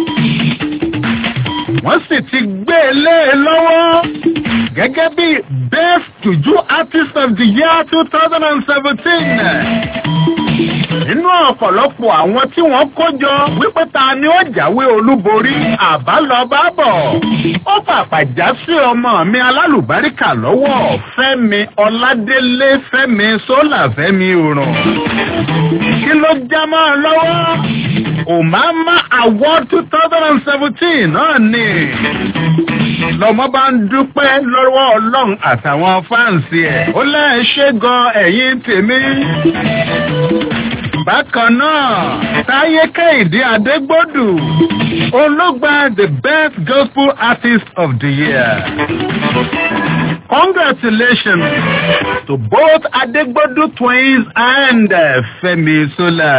S10: wọ́n sì ti gbé e lé e lọ́wọ́ gẹ́gẹ́ bí best juju artist of the year two thousand and seventeen nínú ọ̀pọ̀lọpọ̀ àwọn tí wọ́n kó jọ wípé ta ni ó jáwé olúborí àbálọ́bábọ̀ ó pàpà já sí ọmọ mi alálùbáríkà lọ́wọ́ fẹ́mi ọládélé fẹ́mi sólà fẹ́mi òrùn kí ló já mọ́ ọ lọ́wọ́ Omama Award two thousand and seventeen náà ni lọmọ bá ń dúpẹ́ lọ́wọ́ ọlọ́run àtàwọn fáǹsì ẹ̀ ó lẹ́ẹ̀ṣẹ́ gan ẹ̀yìn tèmi bákan náà táyé kẹ́hìndé adégbòdù olóògbà the best gospel artist of the year. Congratulations to both Adegbodu twins and uh, Femi Sola.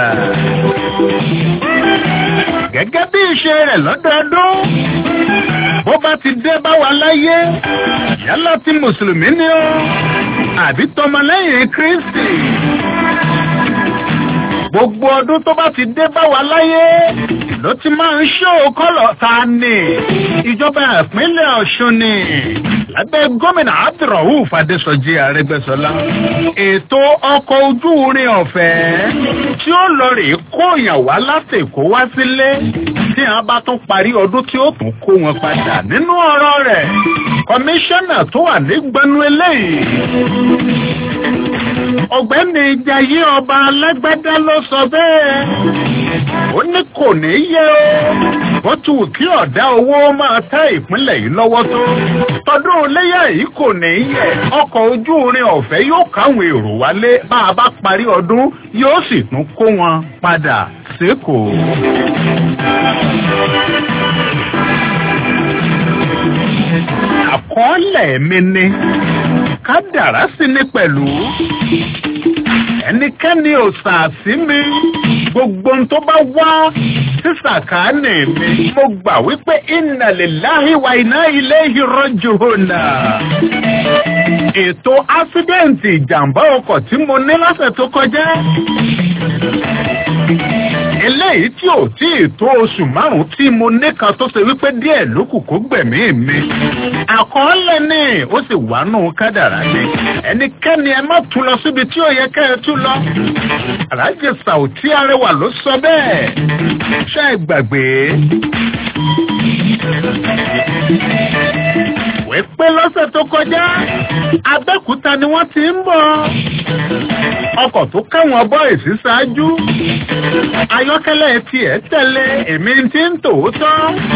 S10: Gẹ́gẹ́ bí ìṣe rẹ̀ lọ́dọọdún, bó bá ti dé bá wa láyé, yálà tí Mùsùlùmí ni ó, àbí tọmọlẹ́yìn Kristi gbogbo ọdún tó bá ti dé bá wa láyé ló ti máa ń ṣó kọ́lọ̀ ta ni ìjọba ìpínlẹ̀ ọ̀ṣun ni lábẹ́ gómìnà abdulrahuf adésọjí arẹ́gbẹ́ṣọlá ètò ọkọ̀ ojú irin ọ̀fẹ́ tí ó lọ rè kóyàn wá láti èkó wá sílé tí wọn bá tún parí ọdún tí ó tún kó wọn padà nínú ọ̀rọ̀ rẹ̀ kọmíṣánná tó wà nígbẹnu eléyìí ọ̀gbẹ́ni jayé ọba alágbádá ló sọ bẹ́ẹ̀ ó ní kò ní yẹ o bó tù kí ọ̀dá owó máa tẹ́ ìpínlẹ̀ yìí lọ́wọ́ tó tọdún léyà yìí kò ní yẹ ọkọ̀ ojú irin ọ̀fẹ́ yóò káwọn èrò wálé bá a bá parí ọdún yóò sì tún kó wọn padà sékòó. àkọọ́lẹ̀ mi ni kádàrá sí ni pẹ̀lú ẹnikẹ́ni ò sàásí mi gbogbo ohun tó bá wá sí sàkáánì mi mo gbà wípé inna lillahi wa inna ilayhi raji'un. ètò ásídẹ́ǹtì ìjàmbá ọkọ̀ tí mo ní lọ́sẹ̀ tó kọjá eléyìí tí ò tí ì tó oṣù márùn-ún tí mo ní kan tó ṣe wípé díẹ̀ ló kù kó gbẹ̀mí mi. àkọọ́lẹ̀ ni ó sì wà nù kádàrá ni ẹnikẹ́ni ẹ má tún lọ síbi tí ó yẹ kẹ́ ẹ tún lọ. aláàjì sàùtí arẹwà ló sọ bẹ́ẹ̀ ṣe é gbàgbé. wípé lọ́sẹ̀ tó kọjá abẹ́kúta ni wọ́n ti ń bọ̀ ọkọ̀ tó káwọn bọ́ìsì ṣáájú ayọ́kẹ́lẹ́ tiẹ̀ tẹ̀lé èmi ti ń tòótọ́.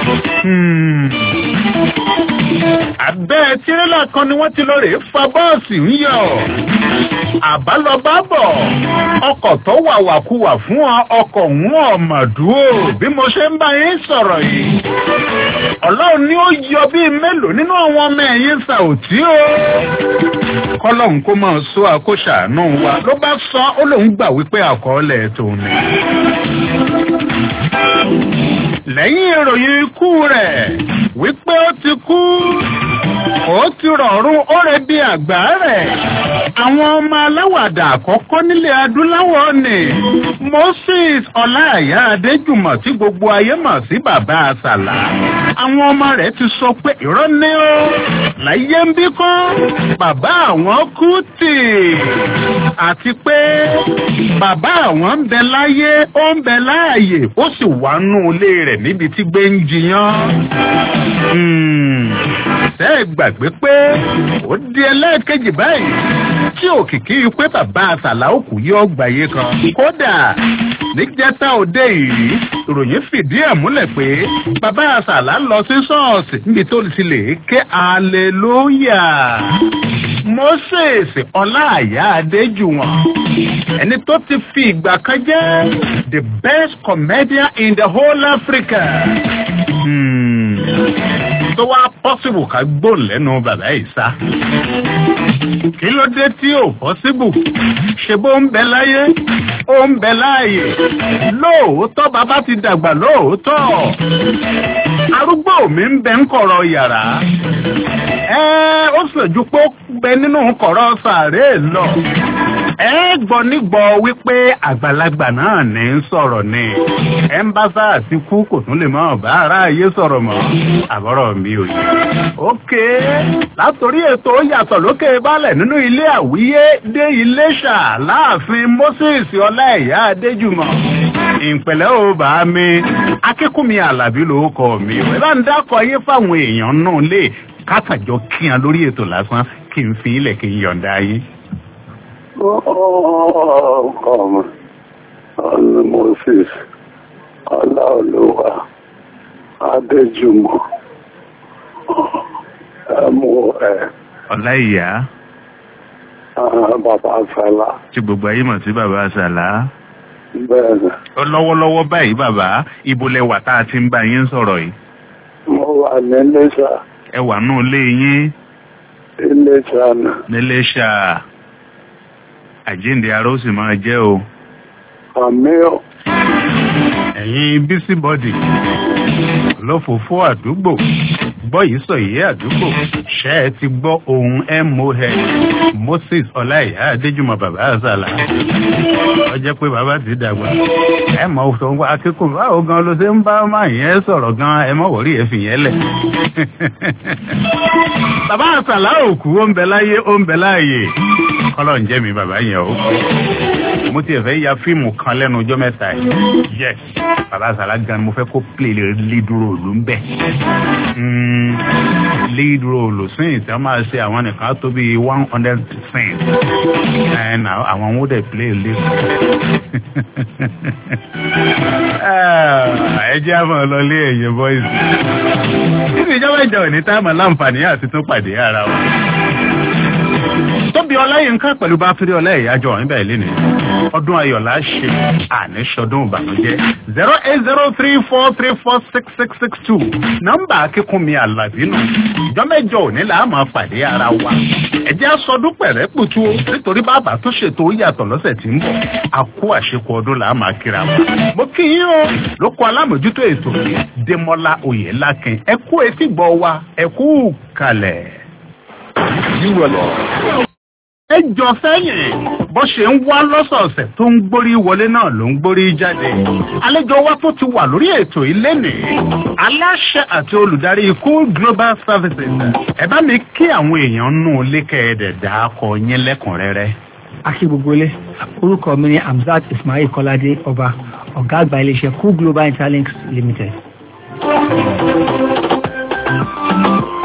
S10: abẹ́ tirẹ́là kan ni wọ́n ti lọ rèé fa bọ́ọ̀sì ń yọ àbálọbábọ̀ ọkọ̀ tó wàwàkuwà fún ọ ọkọ̀ ń ọ̀mọ̀dúró bí mo ṣe ń bá yín sọ̀rọ̀ yìí ọlọ́run ni ó yọ bíi mélòó nínú àwọn ọmọ ẹ̀yìn sàòtí o kọ́lọ́hún kó máa sọ àkóṣàánú wa ló bá sọ ó lóun gbà wípé àkọọ́lẹ̀ tòun ni lẹ́yìn ìròyìn ikú rẹ̀ wípé ó ti kú ó ti rọ̀rùn ó rẹ̀ bí àgbà rẹ̀ àwọn ọmọ aláwàdà àkọ́kọ́ nílẹ̀ adúláwọ̀ ni moses ọláàyá adéjùmọ̀ tí gbogbo ayé mọ̀ sí bàbá àsàlà àwọn ọmọ rẹ̀ ti sọ pé irọ́ ní ó láyé ń bí kọ́ bàbá àwọn kú tì àti pé bàbá àwọn ń bẹ láyé ó ń bẹ láàyè ó sì wà nù ilé rẹ̀ níbi tí gbé ń jiyàn ṣe é gbàgbé pé ó di ẹlẹ́ẹ̀kejì báyìí tí òkìkí pé bàbá àsàlà òkú yóò gbàyé kan. kódà níjẹta òde yìí ìròyìn fìdí ẹ̀ múlẹ̀ pé bàbá àsàlà lọ sí ṣọ́ọ̀ṣì níbi tó ti lè ké aleluya. moses ọláàyá adéjùwọ̀n ẹni tó ti fi ìgbà kan jẹ́ the best comedian in the whole africa. Hmm tó wá pọ́sibù ká gbóòn lẹ́nu bàbá yìí sá. kí ló dé tí ò pọ́sibù ṣe bó ń bẹ láyé ó ń bẹ láàyè lóòótọ́ bàbá ti dàgbà lóòótọ́ arúgbó mi ń bẹ ń kọ̀rọ̀ yàrá ẹ ó sòjú pé ó bẹ nínú kọ̀rọ̀ sàárè lọ ẹ gbọ́ nígbọ́ wípé àgbàlagbà náà ní ń sọ̀rọ̀ ni ẹ ń bá sáà ti kú kò tún lè mọ̀ bá ara ayé sọ̀rọ̀ mọ́ àbọ̀rọ̀ mi ò yẹ. ókè látòrí ètò yàtọ̀ lókè balẹ̀ nínú ilé àwíyé dé iléṣà láàfin moses ọláìyá adéjùmọ̀ ìpẹ̀lẹ́ ò bá mi akínkùnmi àlàbí ló kọ mi ẹ bá ń dákọ̀ yé fáwọn èèyàn náà lè kátàjọ kíyan lórí ètò lásán kí n fi ilẹ̀ kí n yọ̀ǹda yín
S17: ọmọ ọ̀nà moses ọláolúwa adéjùmọ̀ ẹmú ẹ
S12: ọláìyá
S17: bàbá sálá
S12: tí gbogbo ayé mọ̀ sí bàbá sàlá
S17: bẹ́ẹ̀ni
S12: lọ́wọ́lọ́wọ́ báyìí bàbá ibo lẹwà tá a ti ń bá yín sọ̀rọ̀ yìí
S17: mo wà ní iléṣà
S12: ẹ wà nù lé yín
S17: iléṣà náà
S12: níléṣà àjíǹde ara ó sì máa jẹ́ o.
S17: àmì ọ̀.
S12: ẹ̀yin bísíbọ́dì lọ́fọ̀fọ́ àdúgbò gbọ́ yìí sọ yìí àdúgbò ṣe é ti gbọ́ ohun moh moses ọláìyá adéjùmọ̀ bàbá àzàlà ó jẹ́ pé bàbá ti dàgbà ẹ mọ̀ sọ wá akẹ́kọ̀ọ́ báwo gan ló ṣe ń bá máa yẹn sọ̀rọ̀ gan ẹ mọ̀ wọ̀rí ẹ fi yẹn lẹ̀. bàbá àzàlà òkú ó ń bẹ láyé ó ń bẹ láàyè kọ́lọ̀ ń jẹ́ mi bàbá yẹn o mo tiẹ̀ fẹ́ ya fíìmù kan lẹ́nu ọjọ́ mẹ́ta yìí yes bàbá àzàlà gan mo fẹ́ kó play lead role ń bẹ̀ lead role sìn tí wọ́n máa ṣe àwọn nìkan tó bí one hundred percent and àwọn wọ́n dẹ̀ play lead ẹ jẹ́ àmọ́ lọlé ẹ̀yẹ boys nínú ìjọba ìjọ òní táàmù láǹfààní àti tún pàdé ara wa tóbi ọláyínká pẹ̀lú bá fírí ọláyìyájọ níbẹ̀ lẹ́nu ọdún ayọ̀lá ṣe àníṣọdún ìbànújẹ́ zero eight zero three four three four six six six two nọ́mbà akínkùnmi àlàbínú ìjọ mẹ́jọ òní là á máa pàdé ara wa ẹ̀jẹ̀ aṣọdún pẹ̀rẹ́ pùtù o nítorí bàbá tó ṣètò yàtọ̀ lọ́sẹ̀ tí ń bọ̀ àkó àṣekọ ọdún là á máa kíra wa mo kí yín o ló kọ alámòjútó ètò yìí démọlá oyèlákin ẹ kú etí gbọ́ wa ẹ kú kalẹ̀. ẹ jọ sẹ́yìn bó ṣe ń wá lọ́sọ̀ọ̀sẹ̀ tó ń gbórí wọlé náà ló ń gbórí jáde. àlejò wa tó ti wà lórí ètò ilé nì aláṣẹ àti olùdarí cool global services ẹ bá mi kí àwọn èèyàn nù lékè ẹ̀dẹ̀ dáàkọ yín lẹ́kùnrẹ́rẹ́.
S18: akí gbogbo ilé orúkọ mi ni hamzat ismail kọ́ládé ọba ọ̀gá àgbà iléeṣẹ́ cool global interlinks limited.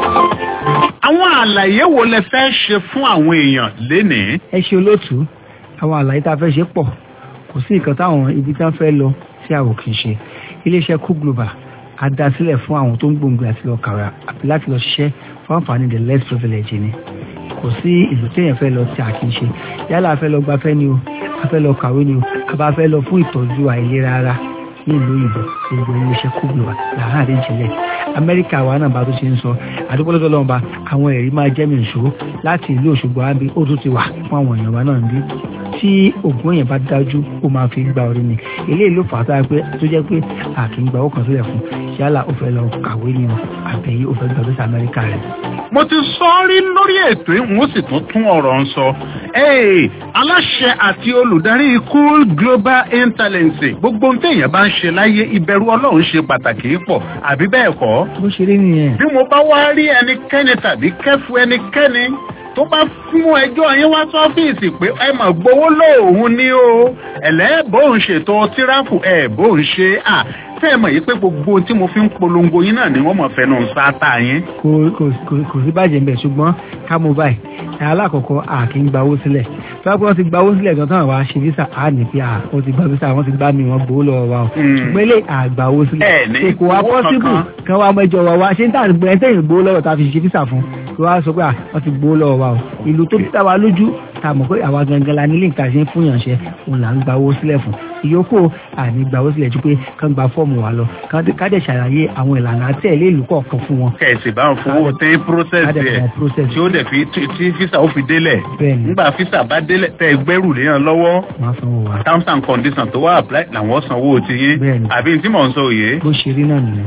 S10: àwọn àlàyé wo lẹ fẹ́ ṣe fún àwọn èèyàn lénìí.
S18: ẹ ṣe olóòtú àwọn àlàyé tá a fẹ́ ṣe pọ̀ kò sí nǹkan táwọn ibi tí wọ́n fẹ́ lọ tí àwọn kì í ṣe iléeṣẹ́ cook global a dá sílẹ̀ fún àwọn tó ń gbòǹgbò àti lọ kàwé àti láti lọ ṣiṣẹ́ fún àǹfààní the less privilege ni kò sí ìlú téèyàn fẹ́ lọ tí a kì í ṣe yálà a fẹ́ lọ gbafẹ́ ni o a fẹ́ lọ kàwé ni o a bá fẹ́ lọ fún ìtọ́jú àìlera ara ní ìlú òyìnbó gbogbo iléeṣẹ́ cook global làwọn àdéjìnlẹ̀ amẹ́ríkà wa náà bá tó ṣe ń sọ àdúgbò lọ́dọ̀ lọ́nba àwọn ẹ̀rí máa jẹ́ mi ìṣòro láti ìlú òṣogbo àbí ó tún ti wà fún àwọn èèyàn wa náà ń bí tí ògùn èèyàn bá dájú ó máa fi gba orí ni eléyìí ló fà á sára pé tó jẹ́ pé a kì í gba owó kan sílẹ̀ fún yálà ó fẹ́ lọ kàwé ni o àbẹ̀yí ó fẹ́ gba visa amẹ́ríkà rẹ̀.
S10: mo ti sọ ọ́ rí lórí ètò yìí wọ́n sì tún tún ọ̀rọ̀ ń sọ. Ee, aláṣẹ àti olùdarí cool global intelligence gbogbo ohun téèyàn bá ń ṣe láyé ìbẹ̀rù ọlọ́run ṣe pàtàkì pọ̀ àbí bẹ́ẹ̀ kọ́.
S18: bó ṣe rí nìyẹn.
S10: bí mo bá wá rí ẹnikẹ́ni tàbí kẹ́fu ẹnikẹ́ni tó bá mú ẹjọ́ yín wá sọ́fíìsì pé ẹ mà gbowó lóòhùn ni o ẹ̀lẹ́ bóun ṣètò tíráfù ẹ̀ bóun ṣe à tẹ́ ẹ mọ̀ yìí pé gbogbo tí mo fi ń polongo yín náà ni wọ́n mọ̀ fẹ́nu sáátà yín.
S18: kò kò kò kò sí bàjẹ́ ń bẹ̀ ṣùgbọ́n ká mo báyìí ẹ̀ alákọ̀ọ́kọ́ a kì í gba owó sílẹ̀ fẹ́ẹ́ wọ́n ti gba owó sílẹ̀ gan tán àwa ṣe visa a ní pé à wọ́n ti gba visa wọ́n ti gbá mi wọ́n gbowó lọ́wọ́ wa o ṣùgbọ́n ilé àgbà owó sílẹ̀
S10: Ẹ ní
S18: kò wá
S10: owó
S18: pọ́sibù
S10: kankan.
S18: kan wá mẹ́jọ wa wá ṣé ń tà gbẹ̀rẹ̀ tẹ̀yìn gbowó lọ́wọ́ tá a fi ṣe visa fún kí wọ́n á sọ pé à wọ́n ti gbowó lọ́wọ́ wa o ìlú tó dá wa lójú tá a mọ̀ pé àwa gangan la nílé nǹkan ṣe ń fún yànṣẹ́ òun là ń gba owó sílẹ̀ fún ìyókù àní gba owó sílẹ̀ ju pé kán gba fọ́ọ̀mù wa lọ kán- ká dẹ̀ ṣàlàyé àwọn ìlànà àtẹ̀lé ìlú kọ̀ọ̀kan fún wọn
S10: kẹ̀sì bá ń fowó tẹ́ process
S18: Ká dẹ̀
S10: ẹ̀
S18: fún wọn process.
S10: tí ó dẹ̀ fi tí tí fisa ó fi délẹ̀
S18: Bẹ́ẹ̀ni.
S10: nígbà fisa bá délẹ̀ tẹ́ ẹ gbẹ́rù léyàn lọ́wọ́
S18: máa sanwó wa.
S10: terms and conditions tó wà apply làwọn sanwó ti yín
S18: Bẹ́ẹ̀ni.
S10: àbí tí mò ń sọ òye.
S18: bó ṣe rí náà nìyẹn.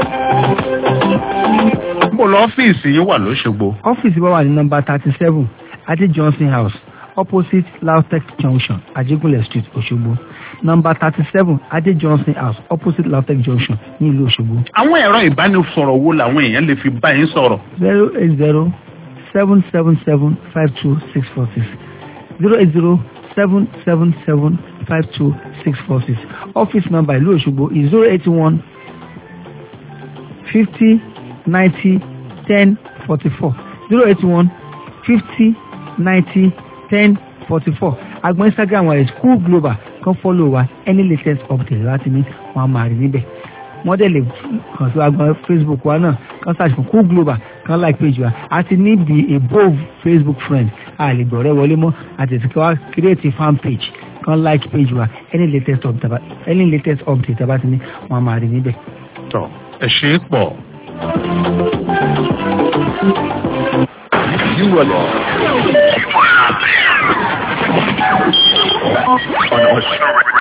S10: mo lọ ọ́fíìsì yín wà lóṣogbo.
S18: ọ́fíìsì wa wà ní nọmba thirty seven adé johnson house opposite lautech junction ajégúnlẹ̀ street òṣogbo nọmba thirty seven adé johnson house opposite lautech junction ní ìlú òṣogbo
S10: àwọn ẹ̀rọ ìbánisọ̀rọ̀ wo làwọn èèyàn lè fi bá yín sọ̀rọ̀.
S18: zero eight zero seven seven seven five two six four six zero eight zero seven seven seven five two six four six office number ìlú òṣogbo is zero eight one fifty ninety ten forty four zero eight one fifty ninety ten forty four agbọn instagram wa is cool global kan follow wa any latest update láti ní wọn a máa rí níbẹ̀ wọ́n dẹ̀ lè kàn sí agbọn facebook wa náà kan search fún cool global kan like page wa a ti ní the above facebook friend a lè gbọ̀rẹ́ wọlé mọ́ àti ti wá create a fan page kan like page wa any latest update taba- any latest update taba ti ní wọn a máa rí níbẹ̀.
S10: tọ ẹ ṣe é pọ̀.
S19: You are on Australia.